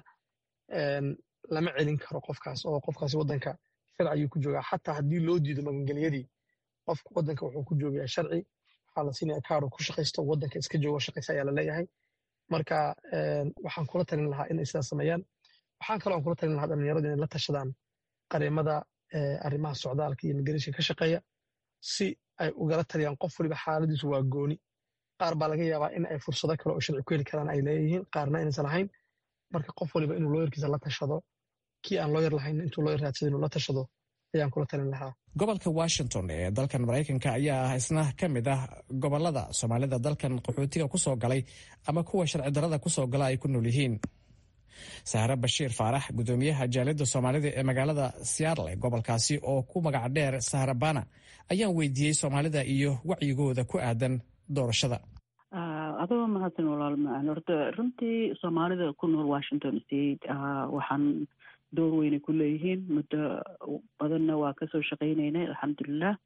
Speaker 3: lama celin karo qofkaas oo qofkaasi waddanka sharci ayuu ku joogaa xataa haddii loo diido magangelyadii qofka waddanka wuxuu ku joogayaa sharci waxaa la siinaya kaaro ku shaqaysto waddanka iska joogo shaqaysa ayaa la leeyahay marka waxaan kula talin lahaa inay sidaas sameeyaan waxaan kaloo aan kula talin lahaa dhallinyaradu inay la tashadaan qareemada arrimaha socdaalka iyo migratiinka ka shaqeeya si ay ugala taliyaan qof waliba xaaladiisu waa gooni qaar baa laga yaabaa in ay fursado kale oo sharci ku heli karaan ay leeyihiin qaarna inaysan lahayn marka qof waliba inuu looyarkiisa la tashado kii aan looyar lahayn intuu looyar raadsado inuu la tashado ayaan kula talin lahaa
Speaker 6: gobolka washington ee dalkan maraykanka ayaa ah isna ka mid ah gobolada soomaalida dalkan qaxootiga ku soo galay ama kuwa sharci darada ku soo gala ay ku nool yihiin sahre bashiir faarax gudoomiyaha jaaliyadda soomaalida ee magaalada seattle ee gobolkaasi oo ku magac dheer sahra bana ayaan weydiiyey soomaalida iyo wacyigooda ku aadan doorashada
Speaker 11: adoo mahadsan walaal macaan horta runtii soomaalida ku nool washington state waxaan door weynay ku leeyihiin muddo badanna waa kasoo shaqaynaynay alxamdulilah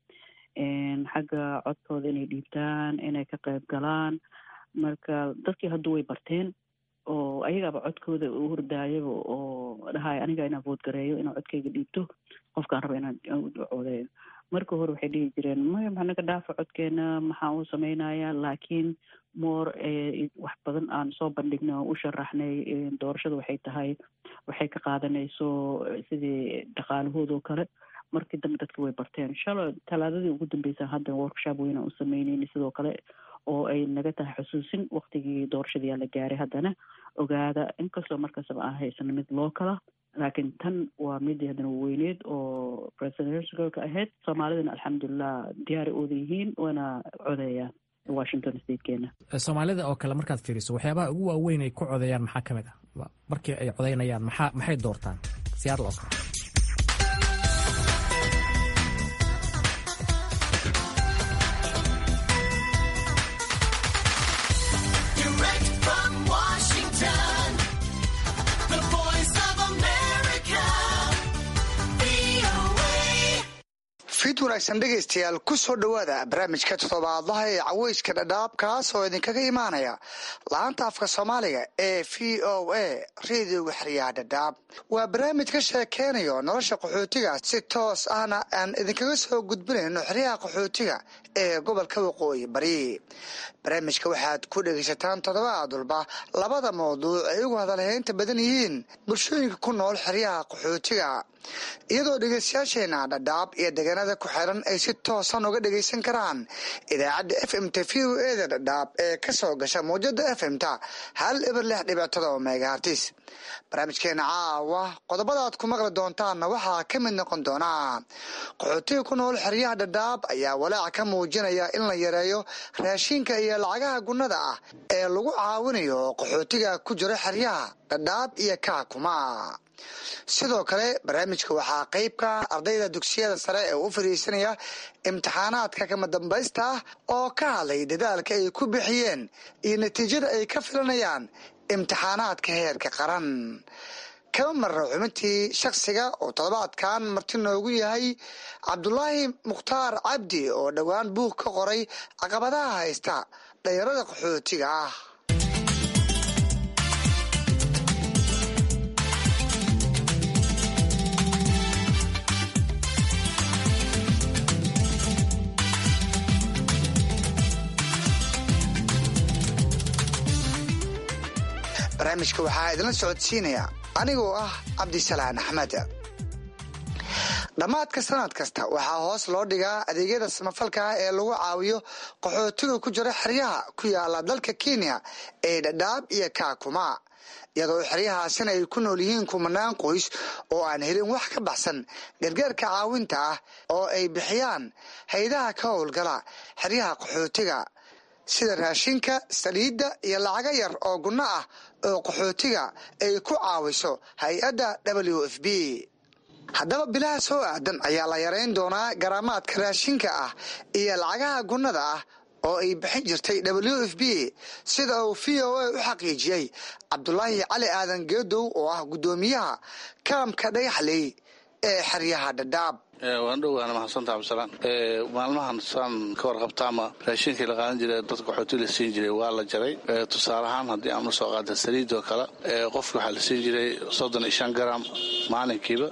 Speaker 11: xagga codkooda inay dhiibtaan inay ka qayb galaan marka dadkii hadda way barteen oo ayagaaba codkooda u hordaayaba oo dhahay aniga inaan vood gareeyo inaan codkayga dhiibto qofkaan raba inaan codeeyo marka hore waxay dhihi jireen maya maxaa naga dhaafa codkeena maxaa uu samaynayaa laakiin moor wax badan aan soo bandhignay oo u sharaxnay doorashada waxay tahay waxay ka qaadanayso sidii dhaqaalahoodoo kale markii dambe dadka way barteen shalo talaadadii ugu dambeysa hadda workshop weyna u sameyneyna sidoo kale oo ay naga tahay xusuusin waktigii doorashadiyaa la gaaray haddana ogaada inkastoo markastaba aan haysano mid loo kala laakiin tan waa mid haddana weyneed oo presidentialka ahayd soomaalidana alxamdulilah diyaari ooda yihiin waana codeeyaan washington statekeena
Speaker 6: soomaalida oo kale markaad fiiriso waxyaabaha ugu waaweyn ay ku codeeyaan maxaa ka mid ah markii ay codeynayaan maxaa maxay doortaan siyaadl oo kale
Speaker 12: fid wanaagsan dhegaystayaal ku soo dhowaada barnaamijka toddobaadlaha ee caweyska dhadhaab kaas oo idinkaga imaanaya laanta afka soomaaliga ee v o a reediyoga xeryaha dhadhaab waa barnaamij ka sheekeynayo nolosha qaxootiga si toos ahna aan idinkaga soo gudbinayno xeryaha qaxootiga ee gobolka waqooyi bari barnaamijka waxaad ku dhegaysataan toddobaad walba labada mawduuc ay ugu hadalhaynta badan yihiin bulshooyinka ku nool xeryaha qaxootiga iyadoo dhegaystayaasheena dhadhaab iyo deegaanada ku xiran ay si toosan uga dhegaysan karaan idaacadda f m t v o eda dhadhaab ee ka soo gasha mawjada f m ta hal eber lix dhibictada oo megahartis barnaamijkeena caawa qodobadaad ku maqli doontaanna waxaa ka mid noqon doonaa qaxootiga ku nool xeryaha dhadhaab ayaa walaaca ka muujinaya in la yareeyo raashinka iyo lacagaha gunnada ah ee lagu caawinayo qaxootiga ku jira xeryaha dhadhaab iyo kaakuma sidoo kale barnaamijka waxaa qayb ka ardayda dugsiyada sare ee u fariisanaya imtixaanaadka kama dambaysta ah oo ka hadlay dadaalka ay ku bixiyeen iyo natiijada ay ka filanayaan imtixaanaadka heerka qaran kama marra xubintii shakhsiga oo toddobaadkan marti noogu yahay cabdulaahi mukhtaar cabdi oo dhowaan buug ka qoray caqabadaha haysta dhalinyarada qaxootiga ah barnaamijka waxaa idinla socodsiinaya anigoo ah cabdisalaan axmed dhammaadka sanad kasta waxaa hoos loo dhigaa adeegyada samafalka ee lagu caawiyo qaxootiga ku jira xeryaha ku yaala dalka kenya ee dhadhaab iyo kaakuma iyadoo xeryahaasina ay ku nool yihiin kumanaan qoys oo aan helin wax ka baxsan gargaarka caawinta ah oo ay bixiyaan haydaha ka howlgala xeryaha qaxootiga sida raashinka saliidda iyo lacago yar oo gunno ah oo qaxootiga ay ku caawiso hay-adda w f b haddaba bilaha soo aadan ayaa la yarayn doonaa garaamaadka raashinka ah iyo lacagaha gunnada ah oo ay bixin jirtay w f b sida uu v o a u xaqiijiyey cabdulaahi cali aadan geedow oo ah guddoomiyaha kaamka dhagaxley ee xeryaha dhadhaab
Speaker 13: waan dhowaana mahadsantaa cabdisalaan maalmahan saan ka warqabta ama raashinkii la qaadan jiray dadka qaxooti la siin jiray waa la jaray tusaale ahaan haddii aan usoo qaada saliid oo kale qofki waxaa la siin jiray soddon iyo shan garam maalinkiiba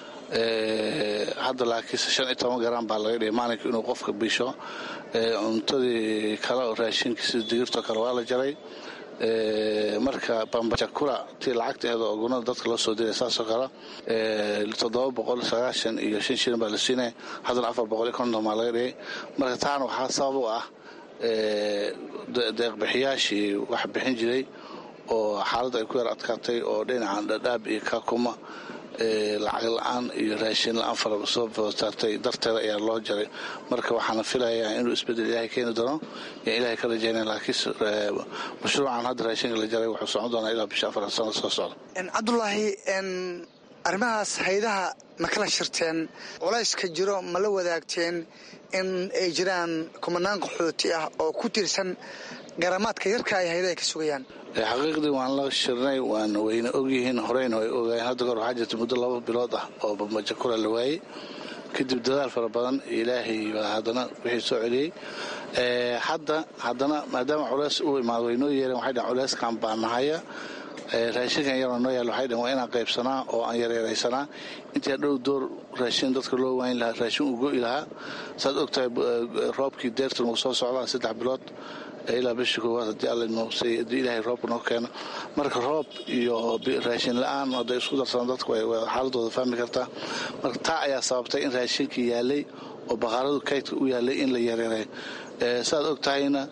Speaker 13: hadda laakiinse shan iyo toban garam baa laga dhigay maalinka inuu qofka bisho cuntadii kale oo raashinka sida digirtoo kale waa la jaray marka bambajakura tii lacagteeda oo gunada dadka loo soo diray saasoo kale toddoba boqol sagaashan iyo shan shilin baa la siinaya haddana afar boqol iyo konton baa laga dhigay marka taana waxaa sabab u ah deeqbixiyaashii wax bixin jiray oo xaaladda ay ku yar adkaatay oo dhinacan dhadhaab iyo kakuma lacag la-aan iyo raashin la-aan faraba soo footaartay darteeda ayaa loo jaray marka waxaana filayaa inuu isbedel ilaahay keeni doono yo ilaahay ka rajaynaya laakiin mashruucan hadda raashinka la jaray wuxuu socon doonaa ilaa bisha afar sano soo socda
Speaker 12: cabdulaahi arrimahaas haydaha ma kala shirteen culayska jiro ma la wadaagteen in ay jiraan kumanaan qaxooti ah oo ku tiirsan garamaadka yarka ay haydaha ka sugayaan
Speaker 13: xaqiiqdii waan la shirnay waan wayna ogyihiin horeyna way ogaayeen hadda goor waxaa jirta muddo laba bilood ah oo bambajakura la waayey kadib dadaal fara badan ilaahay baa haddana wixii soo celiyey hadda haddana maadaama culeys uu imaado way noo yeereen waxay dhaheen culeyskan baa nahaya raashinkan yaroo noo yaal waxay dhaheen waa inaan qaybsanaa oo aan yareeraysanaa intii dhow door raashin dadka loo waayn lahaa raashin uu go'i lahaa saad ogtahay roobkii deertan uu soo socdaa saddex bilood ilaa bishii koowaad haddii alla noosay haddii ilaahay roobka noo keeno marka roob iyo raashin la-aan hadday isku darsadaan dadku xaaladooda fahmi kartaa marka taa ayaa sababtay in raashinkii yaalay oo bakhaaradu kaydka u yaalay in la yareereeyo saaad og tahayna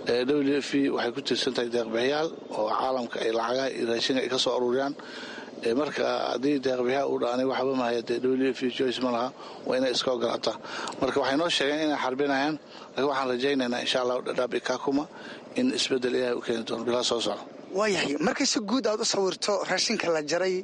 Speaker 13: w f waxay ku tiirsan tahay deeqbixiyaal oo caalamka ay lacagaha iyo raashinka ay ka soo aruuriyaan marka haddii deeqbixiyaal uu dhaanay waxba mahaya dee w f joyce ma laha waa inay iska ogolaataa marka waxay noo sheegeen inay xarbinayaan laakiin waxaan rajaynaynaa insha allahu dhadhaab iyo kaakuma in isbeddel ilaahay u keeni doono bilaa soo socda
Speaker 12: waayahay markay si guud aad u sawirto raashinka la jaray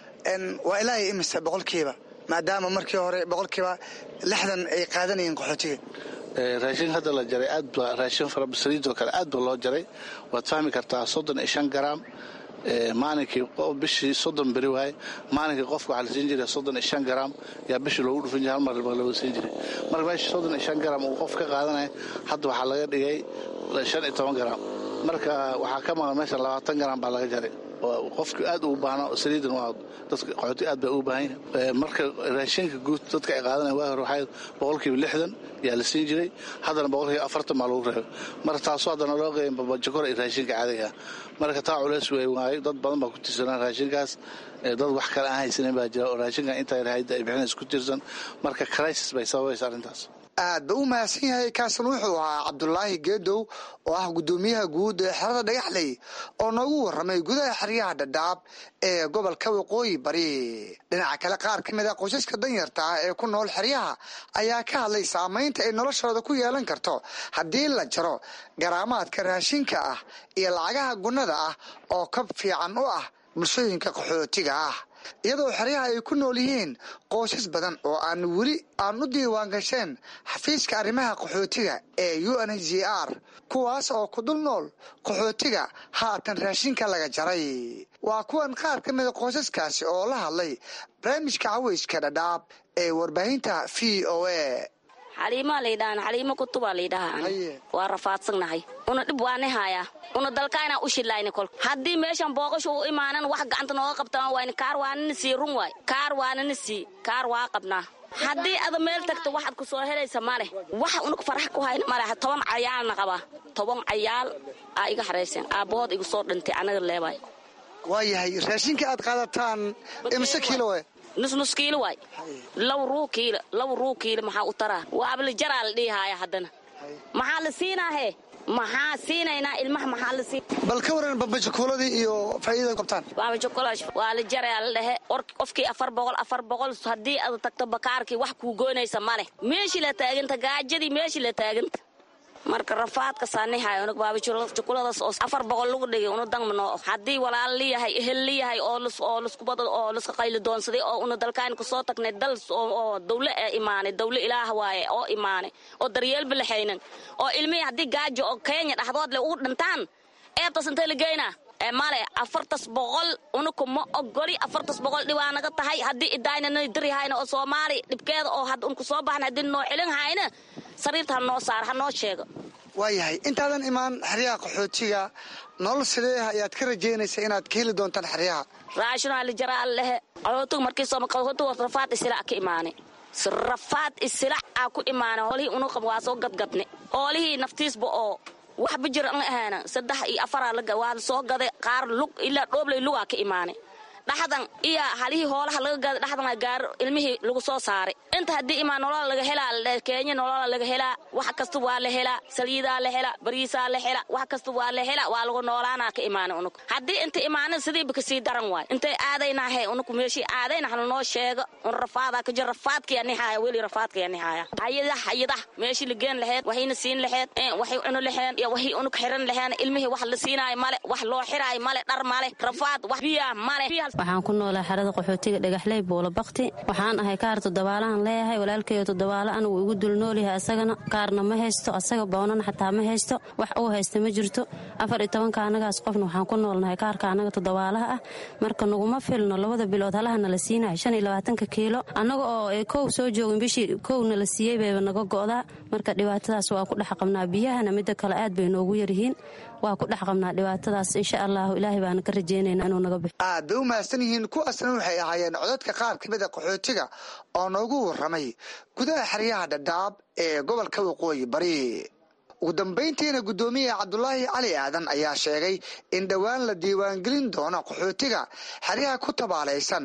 Speaker 12: waa ilaahay imise boqolkiiba maadaama markii hore boqolkiiba lixdan ay qaadanayeen qaxootiga
Speaker 13: raashin hadda la jaray aad ba raashin farabasaliidoo kale aad ba loo jaray waad fahmi kartaa soddon iyo shan garaam maalinkii bishii soddon beri waaye maalinkii qofka waxaa la siin jiray soddon iyo shan garaam yaa bishii loogu dhufin jiray hal mar laga siin jiray marka meesha soddon iyo shan garaam uu qof ka qaadanaya hadda waxaa laga dhigay shan iyo toban garaam marka waxaa ka maqan meesha labaatan garaam baa laga jaray qofki aad ugu baahna saliidan waa dadka qaxooti aad bay ugu baahan yahay marka raashinka guud dadka ay qaadanayan waa hore waxaa boqolkiiba lixdan yaa la siin jiray haddana boqolkiiba afartan baa lagu reebay marka taasoo haddana loo qeeyan babajokor ay raashinka caadiga marka taa culeys wey waayo dad badan baa ku tiirsanaa raashinkaas dad wax kale aan haysanin baa jira oo raashinkan intaa hayda ay bixinays ku tiirsan marka crisis bay sababaysa arrintaas
Speaker 12: aad ba u mahadsan yahay kaasan wuxuu ahaa cabdulaahi geedow oo ah guddoomiyaha guud ee xerada dhagaxley oo noogu warramay gudaha xeryaha dhadhaab ee gobolka waqooyi bari dhinaca kale qaar ka mid a qoysaska danyarta ah ee ku nool xeryaha ayaa ka hadlay saamaynta ay noloshooda ku yeelan karto haddii la jaro garaamaadka raashinka ah iyo lacagaha gunnada ah oo kab fiican u ah bulshooyinka qaxootiga ah iyadoo xeryaha ay ku nool yihiin qoysas badan oo aan weli aan u diiwaan gasheen xafiiska arrimaha qaxootiga ee u n h r kuwaas oo ku dul nool qaxootiga haatan raashinka laga jaray waa kuwan qaar ka mida qoysaskaasi oo la hadlay barnaamijka caweyska dhadhaab ee warbaahinta v o a
Speaker 14: xaliimaa laydhahan xaliimo kutubaa laydhahaa waa rafaadsannahay una dhib waani haayaa una dalkaynaa u shillayni kol haddii meeshan booqashu u imaanan wax gacanta nooga qabtaan wayni kaar waanana sii run waay kaar waanana sii kaar waa qabnaa haddii ada meel tagto waxaad ku soo helaysa maleh waxa unug farax ku hayna maleh toban cayaalna qabaa toban cayaal aa iga xarayseen aabbahood igu soo dhintay anaga leebaay
Speaker 12: waayahay raashinka aad qaadataan imise kiilo
Speaker 14: nusnus kiilo waay law ruu kiilo law ruu kiilo maxaa u taraa waaba la jaraa la dhihihaaya haddana maxaa la siinaahe maxaa siinaynaa ilmaha maxaa la siin
Speaker 12: bal ka waran babajakuuladii iyo faa'iidada qabtaan
Speaker 14: babajakulash waa la jarayaa la dhehe qofkii afar boqol afar boqol haddii aad tagto bakaarkii wax kuu goynaysa ma leh meeshii la taaganta gaajadii meeshii la taaganta marka rafaadka saanihay unug baabajukuladaas oo afar boqol lagu dhigay una dangmano haddii walaal liyahay ehel liyahay oo oo laskubad oo laska qayli doonsaday oo una dalkaan kusoo tagnay dal oo dawle ee imaanay dawle ilaah waaye oo imaanay oo daryeelba laxaynan oo ilmihii haddii gaajo oo kenya dhexdood le ugu dhintaan eebtas intay la geynaa male afartas boqol unuku ma ogoli afartas boqol dhibaa naga tahay haddii idaynana dirihayna oo soomaali dhibkeeda oo had unku soo baxna haddii noo celin hayna sariirta ha noo saar ha noo sheego
Speaker 12: waayahay intaadan imaan xeryaha qaxootiga nolol sidee ayaad ka rajaynaysa inaad ka heli doontaan xeryaha
Speaker 14: raashinaa la jaraa lehe qaxootiga markii qaxootiga rafaad isilac ka imaanay rafaad isilac aa ku imaanay hoolihii unuqab waa soo gadgadne hoolihii naftiisba oo waxba jir an ahaana saddex iyo afaraa waa soo gaday qaar lug ilaa dhoobley lugaa ka imaanay dhaxdan iyo halihii hoolaha laga gaada dhaxdan gaaro ilmihii lagu soo saaray inta haddii imaan nolola laga helaa keenya nolola laga helaa wax kasta waa la helaa saliidaa la helaa bariisaa la helaa wax kasta waa la helaa waa lagu noolaanaa ka imaanay unug haddii inta imaanin sidiiba kasii daran waay intay aadaynahe unug meeshii aadayna hana noo sheega un rafaadaa ka jir rafaadkaya nihaaya weli rafaadkaya nihaaya hayadah hayadah meeshii la geen laheed waxayna siin laheed waxay cunu laheen iyo waxay unug xiran laheen ilmihii wax la siinaayo male wax loo xiraayo male dhar male rafaad wax biyaa male
Speaker 15: waxaan ku noolaa xerada qaxootiga dhagaxley buula bakti waxaan ahay kaar toddobaalahan leeyahay walaalkeyo toddobaalo anigu igu dulnoolyahay asagana kaarna ma haysto asaga boonana xataa ma haysto wax uu haysta ma jirto afar iyo tobanka anagaas qofna waxaan ku noolnahay kaarka anaga toddobaalaha ah marka naguma filno labada bilood halahana la siinayo shan iyo labaatanka kiilo annaga oo kow soo joogin bishii kowna la siiyey bayba naga go'daa marka dhibaatadaas waa ku dhex qabnaa biyahana midda kale aad bay noogu yaryihiin waa ku dhex qabnaa dhibaatadaas insha allahu ilaahay baana ka rajeynayna inuu naga bixo
Speaker 12: aad bay u mahadsan yihiin kuwaasna waxay ahaayeen codadka qaar ka mida qaxootiga oo noogu warramay gudaha xeryaha dhadhaab ee gobolka waqooyi bari ugu dambayntiina guddoomiyaha cabdulaahi cali aadan ayaa sheegay in dhowaan la diiwaangelin doono qaxootiga xeryaha ku tabaalaysan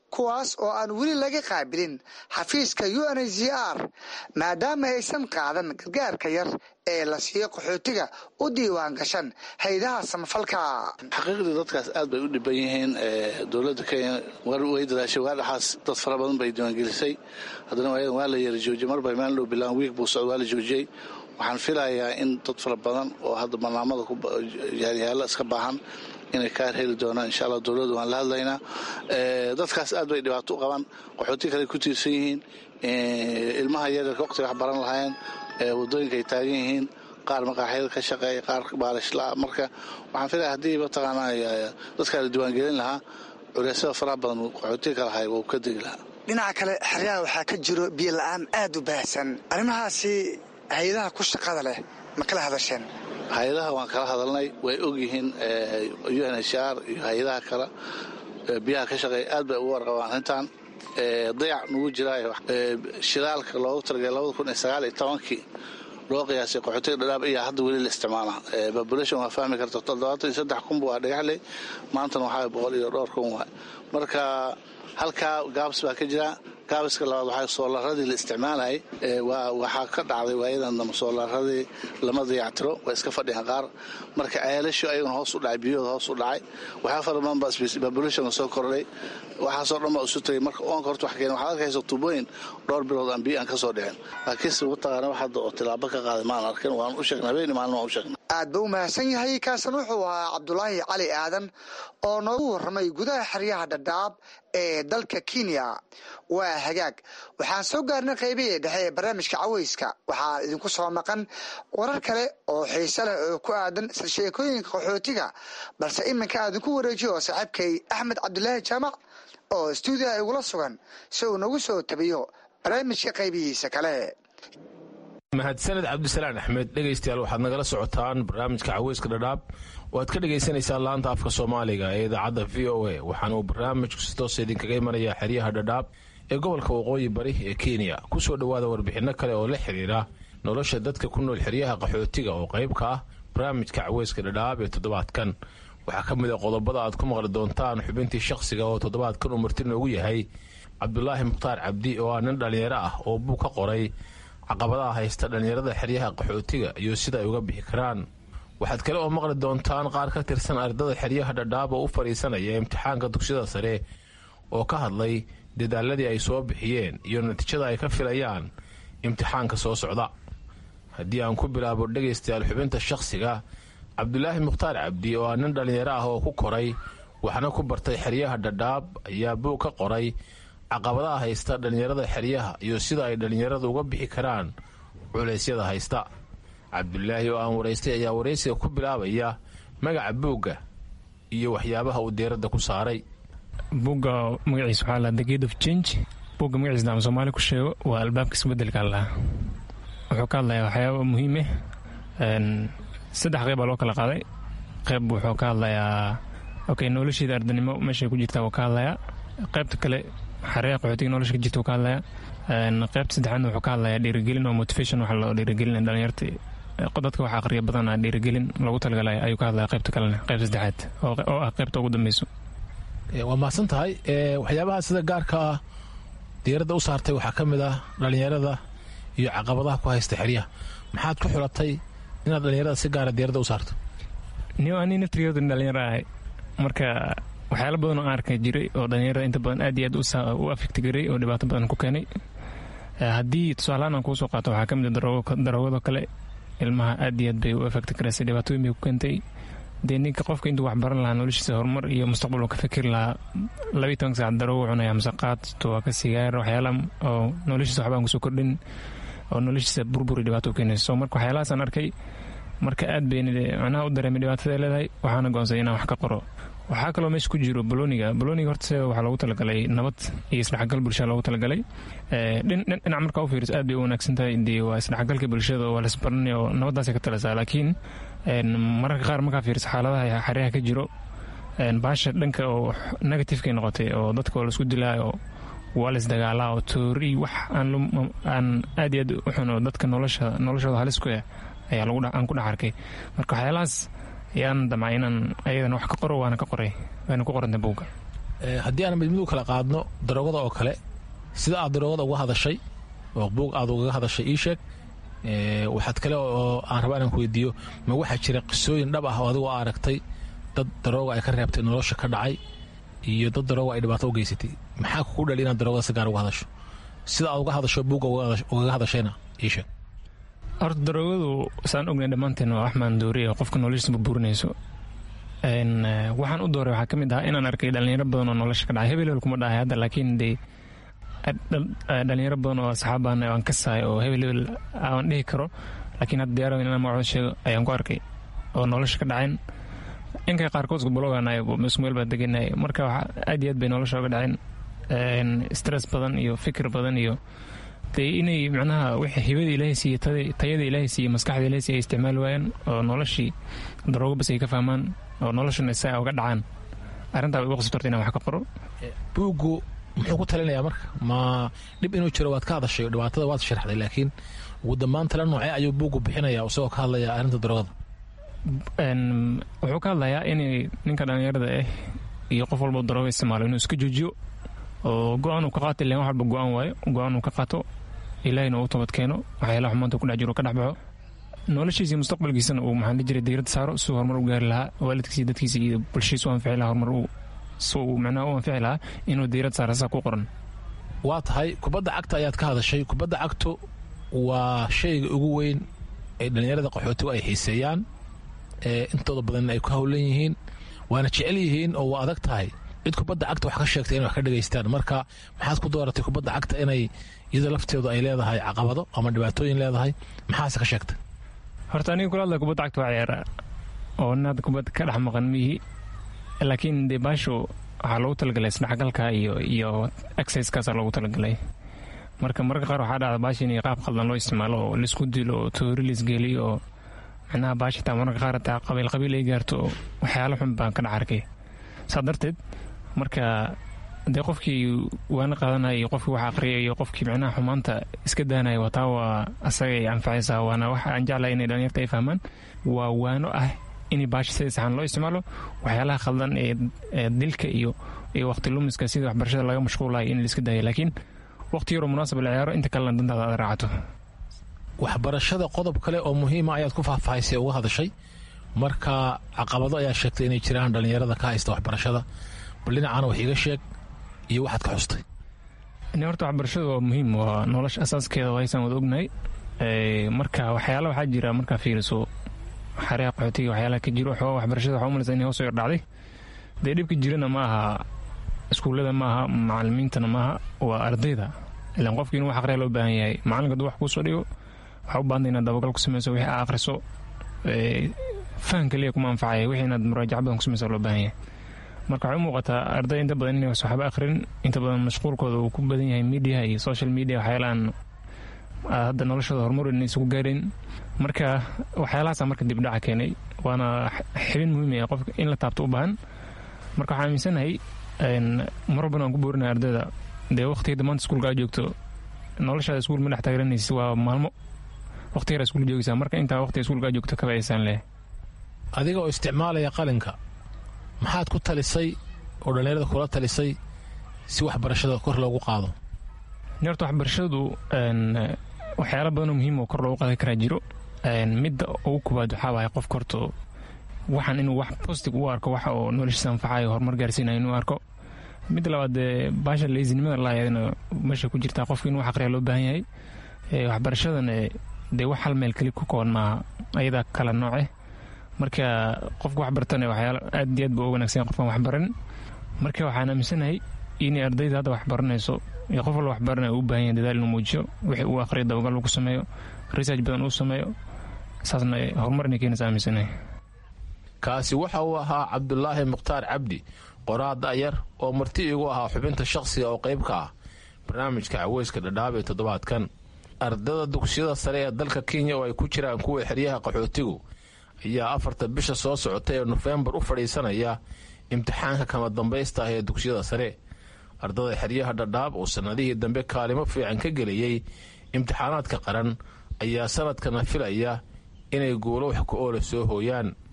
Speaker 12: kuwaas oo aan weli laga qaabilin xafiiska u n h r maadaama aysan qaadan gargaarka yar ee la siiyo qaxootiga u diiwaan gashan hay-adaha samafalka
Speaker 13: xaqiiqdii dadkaas aad bay u dhiban yihiin dowladda kenya way dadaashay waa dhaxaas dad fara badan bay diiwaangelisay haddana waayadan waa la yara joojiyey marba maalin dhow bilaan wiig buu socda waa la joojiyey waxaan filayaa in dad fara badan oo hadda barnaamada yaaryaalo iska baahan inay kaar heli doonaan insha allah dowladda waan la hadlaynaa dadkaas aad bay dhibaato u qabaan qaxooti kale ku tiirsan yihiin ilmaha yaryarka waqtiga wax baran lahaayeen wadooyinka ay taagan yihiin qaar maqaaxyada ka shaqeeya qaar baalishla marka waxaan filaya haddii mataqaanaa dadkaa la diiwaangelin lahaa culeysyada faraha badan qaxootiga ka lahay wuu ka degi lahaa
Speaker 12: dhinaca kale xeryaha waxaa ka jiro biyo la-aan aad u baahsan arrimahaasi hay-adaha ku shaqada leh ma kala hadasheen
Speaker 13: hay-adaha waan kala hadalnay way ogyihiin u n h r iyo hay-adaha kale biyaha ka shaqeeya aad bay ugu warqabaan arrintan dayac nugu jiraayo shidaalka loogu talagalay labada kun iyo sagaal iyo tobankii loo qiyaasay qaxootiga dhadhaab ayaa hadda weli la isticmaala population waa fahmi karta toddobaatan iyo saddex kun waa dhagaxley maantana waxaa boqol iyo dhowr kun waay marka halkaa gaabs baa ka jira gaabiska labaad waxaa soolaradii la isticmaalayay waxaa ka dhacday waayadan dambe soolaradii lama dayactiro waa iska fadhiyaan qaar marka ceelashu ayaguna hoos u dhacay biyahooda hoos u dhacay waxaa fara badan baa populationka soo kordhay waxaasoo dhan baa isu tagay marka oonka horta wax keenay waxaad arkaysa tuubooyin dhowr bilood aan biyo aan ka soo dhicin laakiinse mataqaana wax hadda oo tilaabo ka qaaday maan arkin waan u sheegnay habeenii maalin waan u sheegnay
Speaker 12: aad ba u mahadsan yahay kaasan wuxuu ahaa cabdulaahi cali aadan oo noogu warramay gudaha xeryaha dhadhaab ee dalka kenya waa hagaag waxaan soo gaarnay qaybihii dhexe ee barnaamijka caweyska waxaa idinku soo maqan warar kale oo xiise leh oo ku aadan isla sheekooyinka qaxootiga balse iminka aadinku wareejiyo oo saaxiibkay axmed cabdulaahi jaamac oo stuudiyaha igula sugan si uu nagu soo tabiyo barnaamijka qaybihiisa kale
Speaker 16: mahadsaned cabdisalaan axmed dhegaystayaal waxaad nagala socotaan barnaamijka caweyska dhadhaab waad ka dhagaysanaysaan laanta afka soomaaliga ee idaacadda v o a waxaana uu barnaamijku si toosa idinkaga imanayaa xeryaha dhadhaab ee gobolka waqooyi bari ee kenya kusoo dhowaada warbixinno kale oo la xiriira nolosha dadka ku nool xeryaha qaxootiga oo qayb ka ah barnaamijka caweyska dhadhaab ee toddobaadkan waxaa ka mid a qodobada aad ku maqli doontaan xubintii shakhsiga oo toddobaadkan uu marti noogu yahay cabdulaahi mukhtaar cabdi oo ah nin dhallinyaro ah oo buu ka qoray caqabadaha haysta dhallinyarada xeryaha qaxootiga iyo sida ay uga bixi karaan waxaad kale oo maqli doontaan qaar ka tirsan ardada xeryaha dhadhaab oo u fadhiisanaya imtixaanka dugsiyada sare oo ka hadlay dadaaladii ay soo bixiyeen iyo natiijada ay ka filayaan imtixaanka soo socda haddii aan ku bilaabo dhegaystayaal xubinta shakhsiga cabdulaahi mukhtaar cabdi oo ah nin dhallinyaro ah oo ku koray waxna ku bartay xeryaha dhadhaab ayaa buug ka qoray caqabadaha haysta dhallinyarada xeryaha iyo sida ay dhallinyaradu uga bixi karaan culeysyada haysta cabdulaahi oo aan waraystay ayaa waraysiga ku bilaabaya magaca buugga iyo waxyaabaha uu deeradda ku saaray
Speaker 17: buugga magaciisa waxaa lahaa the gate of change buugga magaciisa daan soomaali ku sheego waa albaabka isbedelka allaha wuxuu ka hadlayaa waxyaaba muhiime saddex qeyb baa loo kala qaaday qeyb wuxuu ka hadlayaa okay nolosheeda ardanimo meeshay ku jirtaa wuu ka hadlayaa qaybta kale xareeha qaxootiga nolosha ka jirta wuu ka hadlayaa qaybta saddexaadna wuxuu ka hadlayaa dhiirigelin oo motivation waxa loo dhiirigelin dhalinyarta dadka wax aqriya badanaa dhiirigelin loogu talagalay ayuu ka hadlaya qaybta kalena qayb saddexaad oo ah qaybta ugu dambeyso
Speaker 16: waa mahadsan tahay waxyaabaha sida gaarka ah diiradda u saartay waxaa ka mid ah dhallinyarada iyo caqabadaha ku haysta xeryaha maxaad ku xulatay inaad dhallinyarada si gaara diiradda u saarto
Speaker 17: ni ani naftigeedu dhalinyaro ahay marka waxyaala badan oo aan arkay jiray oo dhalinyarada inta badan aad iyo aad u afekti garay oo dhibaato badan ku keenay haddii tusaalahaan aan kuu soo qaato waxaa ka mid a daroogado kale ilmaha aad iyo aad bay u afekti garaysay dhibaatooyin bay ku keentay dee ninka qofka intuu wax baran lahaa noloshiisa horumar iyo mustaqbal uu ka fikiri lahaa labiyi toban saac daroogo cunaya masaqaad tuwaaka sigaar waxyaala oo noloshiisa waxbaan kusoo kordhin oo noloshiisa burburi dhibaato u keenaysa so marka waxyaalahaasaan arkay marka aad bay macnaha u dareemay dhibaatada ay leedahay waxaana go'onsaday inaan wax ka qoro waxaa kaloo meesha ku jiro boloniga boloniga horta sideeda waxaa loogu talagalay nabad iyo isdhexgal bulshada loogu talagalay dhinac markaa u fiiriso aad bay u wanaagsan tahay dee waa isdhexgalka bulshada oo waa lasbaranay oo nabaddaasay ka talasaa laakiin mararka qaar markaa fiiriso xaaladaha xeryaha ka jiro baasha dhanka oo negativekay noqotay oo dadka oo laisku dilaayo waa laisdagaalaa oo toori wax aan aad iyo aad u xun oo dadka nolosha noloshooda halis ku ah ayaa aan ku dhex arkay marka waxyaalahaas ayaan damcay inaan ayadan wax ka qoro waana ka qoray waana ku qoranta buugga
Speaker 16: haddii aan midmid u kala qaadno daroogada oo kale sida aad daroogada uga hadashay oo buug aad ugaga hadashay ii sheeg waxaad kale oo aan rabaa inaan ku weydiiyo ma waxaa jira qisooyin dhab ah oo adigoo aragtay dad darooga ay ka reebtay nolosha ka dhacay iyo dad darooga ay dhibaato u geysatay maxaa kugu dhali inaad daroogada si gaar uga hadasho sida aad uga hadasho buugga ugaga hadashayna ii sheeg
Speaker 17: horta daroogadu saan ognay dhammaanteen waa wax maandooriya oo qofka noloshiisa burburinayso waxaan u dooray waxaa ka mid ahaa inaan arkay dhalinyaro badan oo nolosha ka dhacay hebel hebel kuma dhahay hadda laakiin dee dhalinyaro badan oo asxaabaan aan ka sahay oo hebel hebel aan dhihi karo laakiin hadda diyaaradan inaan magacooda sheego ayaan ku arkay oo nolosha ka dhaceen inkay qaarkood gobologaanayo isku meel baa deganay marka aad iyo aad bay nolosha oga dhaceen stress badan iyo fikir badan iyo dee inay macnaha wixii hibada ilaahay siiye tayada ilaahay siiye maskaxda ilaahay siiye ay isticmaali waayaan oo noloshii daroogo bas ay ka fahmaan oo noloshana saa uga dhacaan arrintaa igu qasabtorta inaan wax ka qoro
Speaker 16: buuggu muxuu ku talinayaa marka ma dhib inuu jiro waad ka hadashay oo dhibaatada waad sharxday laakiin ugu dambaan tala noocee ayuu buuggu bixinaya isagoo ka hadlaya arrinta daroogada
Speaker 17: wuxuu ka hadlayaa inay ninka dhallinyarada ah iyo qof walba darooga isticmaalo inuu iska joojiyo oo go-aan uu ka qaato ilan wax walba go-aan waayo go-aan uu ka qaato ilaahayna uu toobad keeno waxyaalaha xumaanta ku dhex jiro ka dhex baxo noloshiisa iyo mustaqbalkiisana uu maxaa la jiray diirada saaro si horumar u gaari lahaa waalidkiisa dadkiisa iyo bulshiisa u anfici lahaa horumar si uu macnaha u anfici lahaa inuu diirad saara saa ku qoran
Speaker 16: waa tahay kubadda cagta ayaad ka hadashay kubadda cagtu waa shayga ugu weyn ee dhallinyarada qaxootigu ay xiiseeyaan ee intooda badanna ay ku howlan yihiin waana jecel yihiin oo waa adag tahay cid kubadda cagta wax ka sheegtay inay wax ka dhegaystaan marka maxaad ku dooratay kubadda cagta inay iyada lafteedu ay leedahay caqabado ama dhibaatooyin leedahay maxaase ka sheegtay
Speaker 17: horta aniga kula hadlaya kubadda cagta waa ciyaara oo nin hadda kubadda ka dhex maqan mihi laakiin dee baashu waxaa loogu talagalay isdhexgalka iyo iyo exercisekaasaa loogu talagalay marka mararka qaar waxaa dhacda baasha in qaab qaldan loo isticmaalo oo laisku dilo oo toori laisgeliyo oo macnaha baasha taa mararka qaar taa qabiil qabiil ay gaarto oo waxyaalo xun baan ka dhex arkay saa darteed marka dee qofkii waana qaadanaya iyo qofkii wax aqriya iyo qofkii macnaha xumaanta iska daanaya wataa waa asaga ay anfacaysaa waana waxa aan jeclahay inay dhalinyarta ay fahmaan waa waano ah in baasha sida saxan loo isticmaalo waxyaalaha khaldan ee dilka iyo iyo waqti lumiska sida waxbarashada laga mashquulayo in laiska daayo laakiin waqti yaroo munaasab la ciyaaro inta kalena dantaada aad raacato
Speaker 16: waxbarashada qodob kale oo muhiima ayaad ku faahfaahisay uga hadashay marka caqabado ayaa sheegtay inay jiraan dhallinyarada ka haysta waxbarashada bal dhinacaana wax iiga sheeg iyo waxaad ka xustay
Speaker 17: horta waxbarashadu waa muhiim waa nolosha asaaskeeda haysaan wada ognahay marka waxyaala waxaa jira markaa fiiriso xareha qaxootiga waxyaalaha ka jiro xooga waxbarashada waxaa umalaysa inay hoos yar dhacday dee dhibka jirana ma aha iskuullada ma aha macalimiintana maaha waa ardayda ilaan qofkii inuu wax aqriya loo baahan yahay macalinka hadduu wax kuusoo dhigo waxaa u baahanta inaad dabagal ku samayso wixii aa akhriso fahan kaliya kuma anfacaya wixii inaad muraajaca badan ku samayso loo baahan yahay marka waxay u muuqataa arday inta badan inay waxba akhrin inta badan mashquulkooda uu ku badan yahay mediaha iyo social media waxyaalahan hadda noloshooda horumar inay isugu gaareen marka waxyaalahaasa marka dibdhaca keenay waana xibin muhiim ah qofka in la taabto u baahan marka waxaa aaminsanahay mar walbana waan ku boorinaya ardayda dee waqtiga maanta iskuulka aad joogto noloshaada iskuul ma dhex taageranaysid waa maalmo waqti yar iskuul joogaysaa marka intaa waqtiga iskuulka aad joogto kaba aysaan leh
Speaker 16: adiga oo isticmaalaya qalinka maxaad ku talisay oo dhallinyarada kula talisay si waxbarashada kor loogu qaado
Speaker 17: horta waxbarashadu waxyaala badanoo muhiim oo kor loogu qaadi karaa jiro midda ugu koobaad waxaa waaya qofka horta waxaan inuu wax positive u arko waxa oo noloshiisa anfacayo horumar gaarsiinayo inuu arko midda labaad dee baasha leysinimada laayadna meesha ku jirtaa qofka inuu wax aqriya loo baahan yahay waxbarashadana dee wax hal meel keli ku kooban maaha ayadaa kala nooce marka qofka wax bartana waxyaala aad iyo aad ba u wanaagsan qofkan wax baran marka waxaan aaminsanahay inay ardayda hadda wax baranayso iyo qof walba wax baranaya uu baahan yahay dadaal inuu muujiyo wixii uu aqriyo dabagal uu ku sameeyo research badan uu sameeyo saasna horumar inay keenaysa aaminsanahay
Speaker 16: kaasi waxa uu ahaa cabdulaahi mukhtaar cabdi qoraa da'yar oo marti igu ahaa xubinta shakhsiga oo qayb ka ah barnaamijka caweyska dhadhaab ee toddobaadkan ardada dugsiyada sare ee dalka kenya oo ay ku jiraan kuwa xeryaha qaxootigu ayaa afarta bisha soo socota ee nofembar u fadhiisanaya imtixaanka kama dambaysta ah ee dugsiyada sare ardada xeryaha dhadhaab oo sannadihii dambe kaalimo fiican ka geliyey imtixaanaadka qaran ayaa sanadkana filaya inay guulo wax ku oola soo hooyaan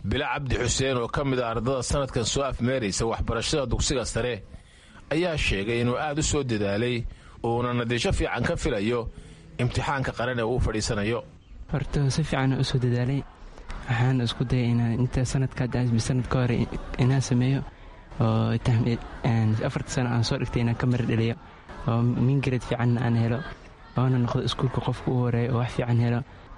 Speaker 16: bilo cabdi xuseen oo ka mid a ardada sannadkan soo afmeeraysa waxbarashada dugsiga sare ayaa sheegay inuu aad u soo dadaalay uuna natiijo fiican ka filayo imtixaanka qaran ee uu fadhiisanayo
Speaker 18: horta si fiican u soo dadaalay waxaan isku dayay inaan inta sanadkasanad ka hore inaan sameeyo oo afarta sano aan soo dhigtay inaan ka mari dhaliyo oo mingared fiicanna aan helo oona noqdo iskuulka qofka u horeeya oo wax fiican helo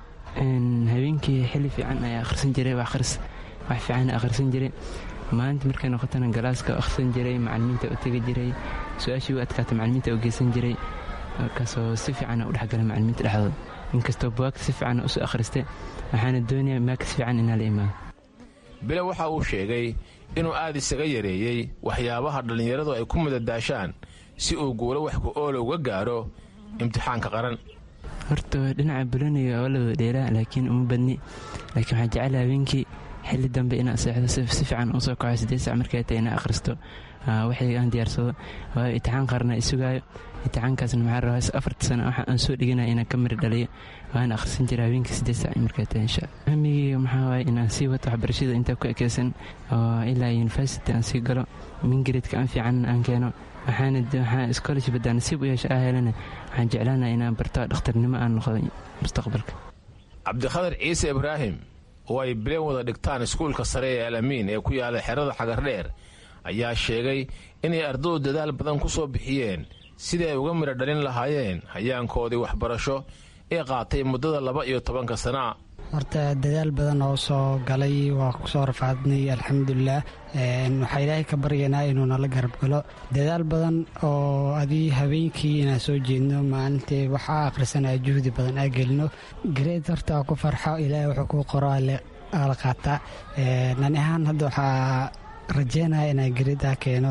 Speaker 18: habeenkii xili fiican ayaa akhrisan jiray wax fiican akhrisan jiray maalinta markay noqotana galaaska akhrisan jiray macalimiinta u tegi jiray su-aashii u adkaata macalimiinta u geysan jiray markaasoo si fiican u dhexgala macalimiinta dhexdooda inkastoo buwaagta si fiican usu akhristay waxaana doonayaa maakas fiican inaa la imaado
Speaker 16: bile waxa uu sheegay inuu aad isaga yareeyey waxyaabaha dhallinyaradu ay ku madadaashaan si uu guulo wax ku oola uga gaaro imtixaanka qaran
Speaker 18: horta dhinaca buloniga oo la wada dheelaa laakiin uma badni laakiin waxaan jecel habeenkii xilli dambe inaan seexdo si fiican u soo kaco siddeed sac markay tahay inaan akhristo waxay aan diyaarsado waayo imtixaan qaarna isugaayo imtixaankaasna maxaa rabaa afarta sano waxa aan soo dhiganaya inaan ka mari dhaliyo waan akhrisan jira habeenkii siddeed sac markay tahay insha hamigeyga maxaa waaye inaan sii wato waxbarashada intaa ku ekeysan oo ilaa university aan sii galo mingaredka aan fiican aan keeno waxaana waxaa scholarship haddaan nasiib u yeesha ah helana waxaan jeclaanaya inaan barto dhakhtarnimo aan noqdo mustaqbalka
Speaker 16: cabdikhadar ciise ibraahim oo ay bileen wada dhigtaan iskuulka sare ee alamiin ee ku yaala xerada xagardheer ayaa sheegay inay ardadu dadaal badan ku soo bixiyeen sidii ay uga midho dhalin lahaayeen hayaankoodii waxbarasho ee qaatay muddada laba iyo tobanka sanaa
Speaker 19: horta dadaal badan oo soo galay waa kusoo rafaadnay alxamdulilah waxaa ilaahay ka baryanaa inuu nala garab galo dadaal badan oo adii habeenkii inaan soo jeedno maalintii waxaa akhrisanaya juhdi badan aa gelino gareed horta ku farxo ilaahay wuxuu kuu qoro ala qaataa nani ahaan hadda waxaa rajeynaya inaan gareedaa keeno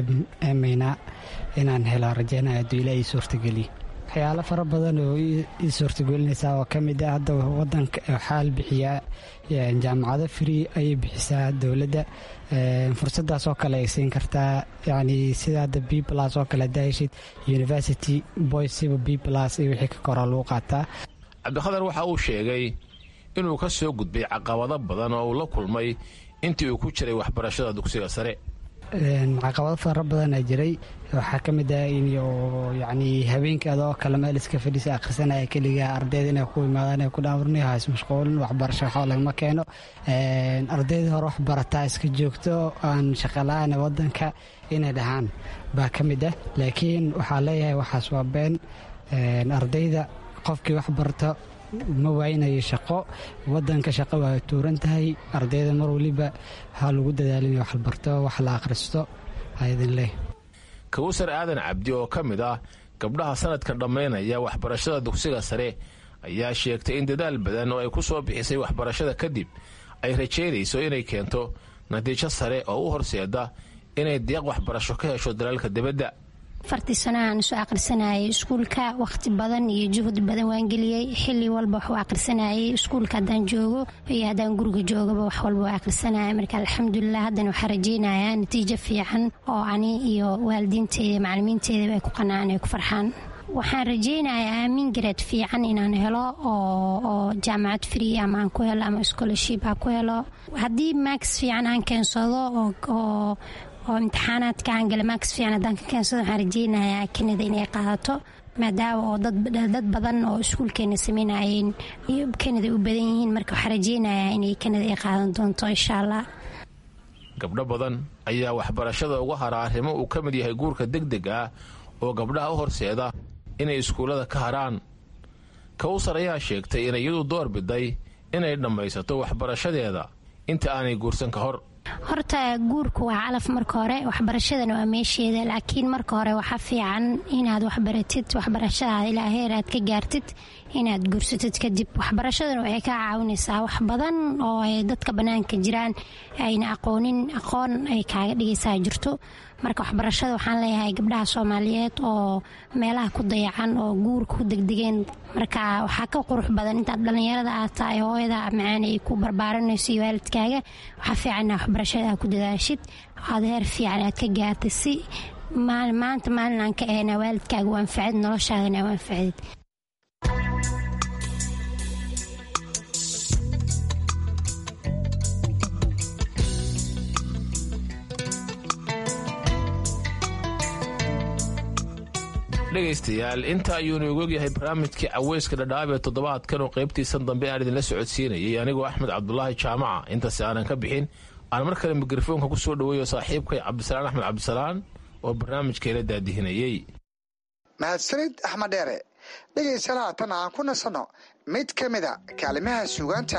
Speaker 19: eemayna inaan helo rajeynaya hadduu ilaahay suurtageliyo waxyaalo fara badan oo ii suurtagelinaysaa oo ka mid ah hadda wadanka waxaa la bixiyaa jaamacado free ayay bixisaa dowladda fursadaas oo kale ay siin kartaa yacni sida hadda b plus oo kale haddaa heshid university boysiba b plus iyo wixii ka koraa lagu qaataa
Speaker 16: cabdikhadar waxa uu sheegay inuu ka soo gudbay caqabado badan oo uu la kulmay intii uu ku jiray waxbarashada dugsiga sare
Speaker 19: caqabado fara badanaa jiray waxaa ka mid ah in yacni habeenkii adoo kale meel iska fadhiisa akhrisanaya keligaa ardayda inay ku imaadaan ay ku dhaamurni hays mashquulin waxbarasho waxba lagama keeno ardaydii hore wax barataa iska joogto aan shaqala-aan wadanka inay dhahaan baa ka mid ah laakiin waxaa leeyahay waxaas waa been ardayda qofkii wax barto ma waaynayo shaqo wadanka shaqo waa tuuran tahay ardayda mar waliba ha lagu dadaalin wax la barto wax la akhristo haidin leh
Speaker 16: kawsar aadan cabdi oo ka mid ah gabdhaha sanadkan dhammaynaya waxbarashada dugsiga sare ayaa sheegtay in dadaal badan oo ay ku soo bixisay waxbarashada kadib ay rajaynayso inay keento natiijo sare oo u horseeda inay deeq waxbarasho ka hesho dalalka dibadda
Speaker 20: afartii sano aan soo akhrisanayay iskuulka wakhti badan iyo juhdi badan waan geliyey xili walba wax u akhrisanayay iskuulka haddaan joogo iyo haddaan guriga joogaba wax walba waa akhrisanaya marka alxamdulilah haddana waxaa rajaynayaa natiijo fiican oo ani iyo waalidiinteeda macalimiinteedaba ay ku qanacaan ay ku farxaan waxaan rajaynayaa mingared fiican inaan helo oo jaamacad free ama aan ku helo ama scholarship aan ku helo haddii max fiican aan keensado oo oo imtixaanaadka aan gala max fiican haddaan ka keensado waxaan rajeynayaa kanada inay qaadato maadaama oo dad badan oo iskuulkeena sameynayeen iyo kanada u badan yihiin marka waxaan rajeynayaa inay kanada ay qaadan doonto insha allah
Speaker 16: gabdho badan ayaa waxbarashada uga hara arrimo uu ka mid yahay guurka deg deg ah oo gabdhaha u horseeda inay iskuullada ka haraan kawsar ayaa sheegtay inay iyadu door biday inay dhammaysato waxbarashadeeda inta aanay guursan ka hor
Speaker 20: horta guurku waa calaf marka hore waxbarashadana waa meesheeda laakiin marka hore waxaa fiican inaad waxbaratid waxbarashadaada ilaa heer aad ka gaartid inaad guursatid kadib waxbarashadana waxay kaa caawinaysaa wax badan oo ay dadka bannaanka jiraan ayna aqoonin aqoon ay kaaga dhigaysaa jirto marka waxbarashada waxaan leeyahay gabdhaha soomaaliyeed oo meelaha ku dayacan oo guurka ku degdegeen marka waxaa ka qurux badan intaad dhallinyarada aad tahay hooyada macaan ay ku barbaaranayso iyo waalidkaaga waxaa fiican inaa waxbarashada aad ku dadaashid aad heer fiican aad ka gaartid si maanta maalin aan ka ahayna waalidkaaga u anfacid noloshaadana u anfacdid
Speaker 16: dhegaystayaal inta ayuunu ogogyahay barnaamijkii caweyska dhadhaab ee toddobaadkan oo qaybtiisan dambe aan idinla socodsiinayay anigoo axmed cabdulaahi jaamaca intaasi aanan ka bixin aan mar kale mikrofoonka ku soo dhoweeyo saaxiibkay cabdisalaan axmed cabdisalaan oo barnaamijkeela daadihinayey
Speaker 12: mahadsanid axmed dheere dhegaysan haatan aan ku nasanno mid ka mida kaalimaha suugaanta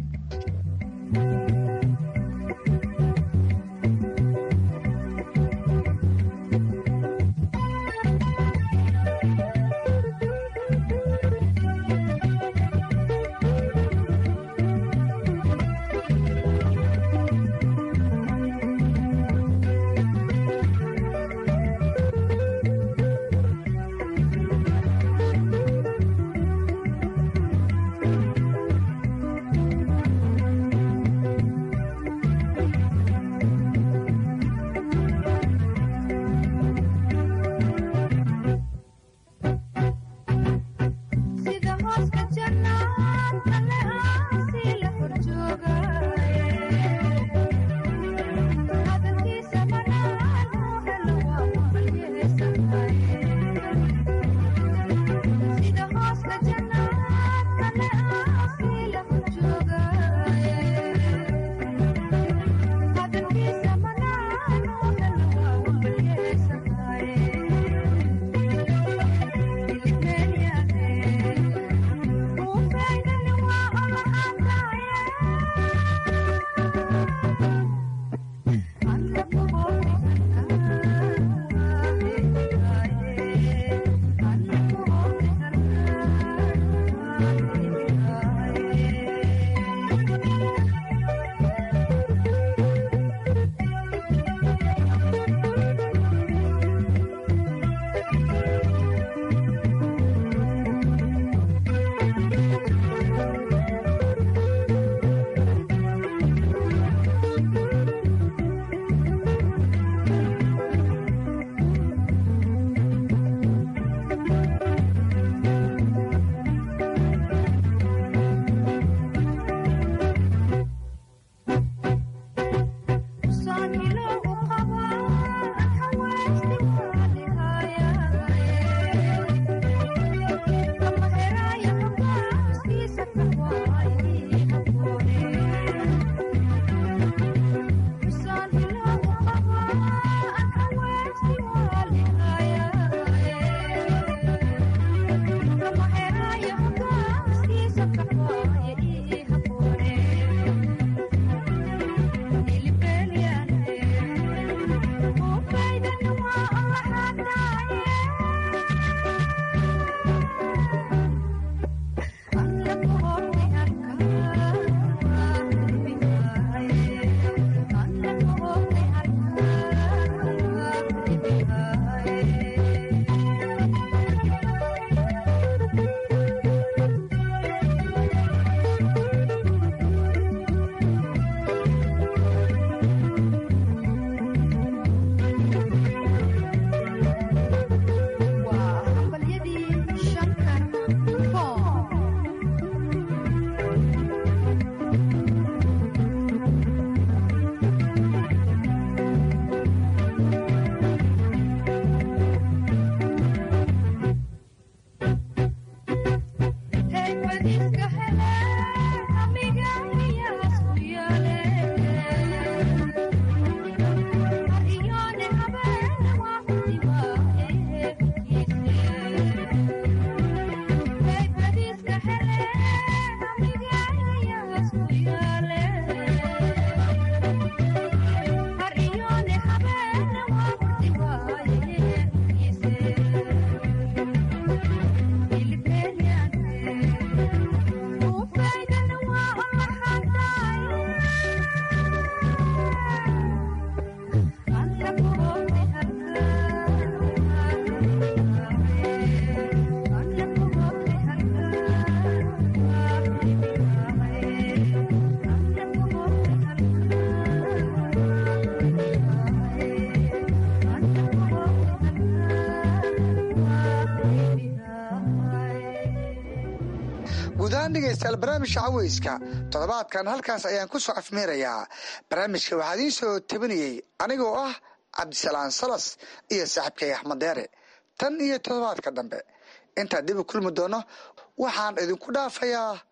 Speaker 12: guudahaan dhegaystayaal barnaamijka caweyska toddobaadkan halkaas ayaan ku soo afmeerayaa barnaamijka waxaa idiin soo tabinayey anigoo ah cabdisalaan salas iyo saaxiibkay axmed deere tan iyo toddobaadka dambe intaan dib u kulmi doono waxaan idinku dhaafayaa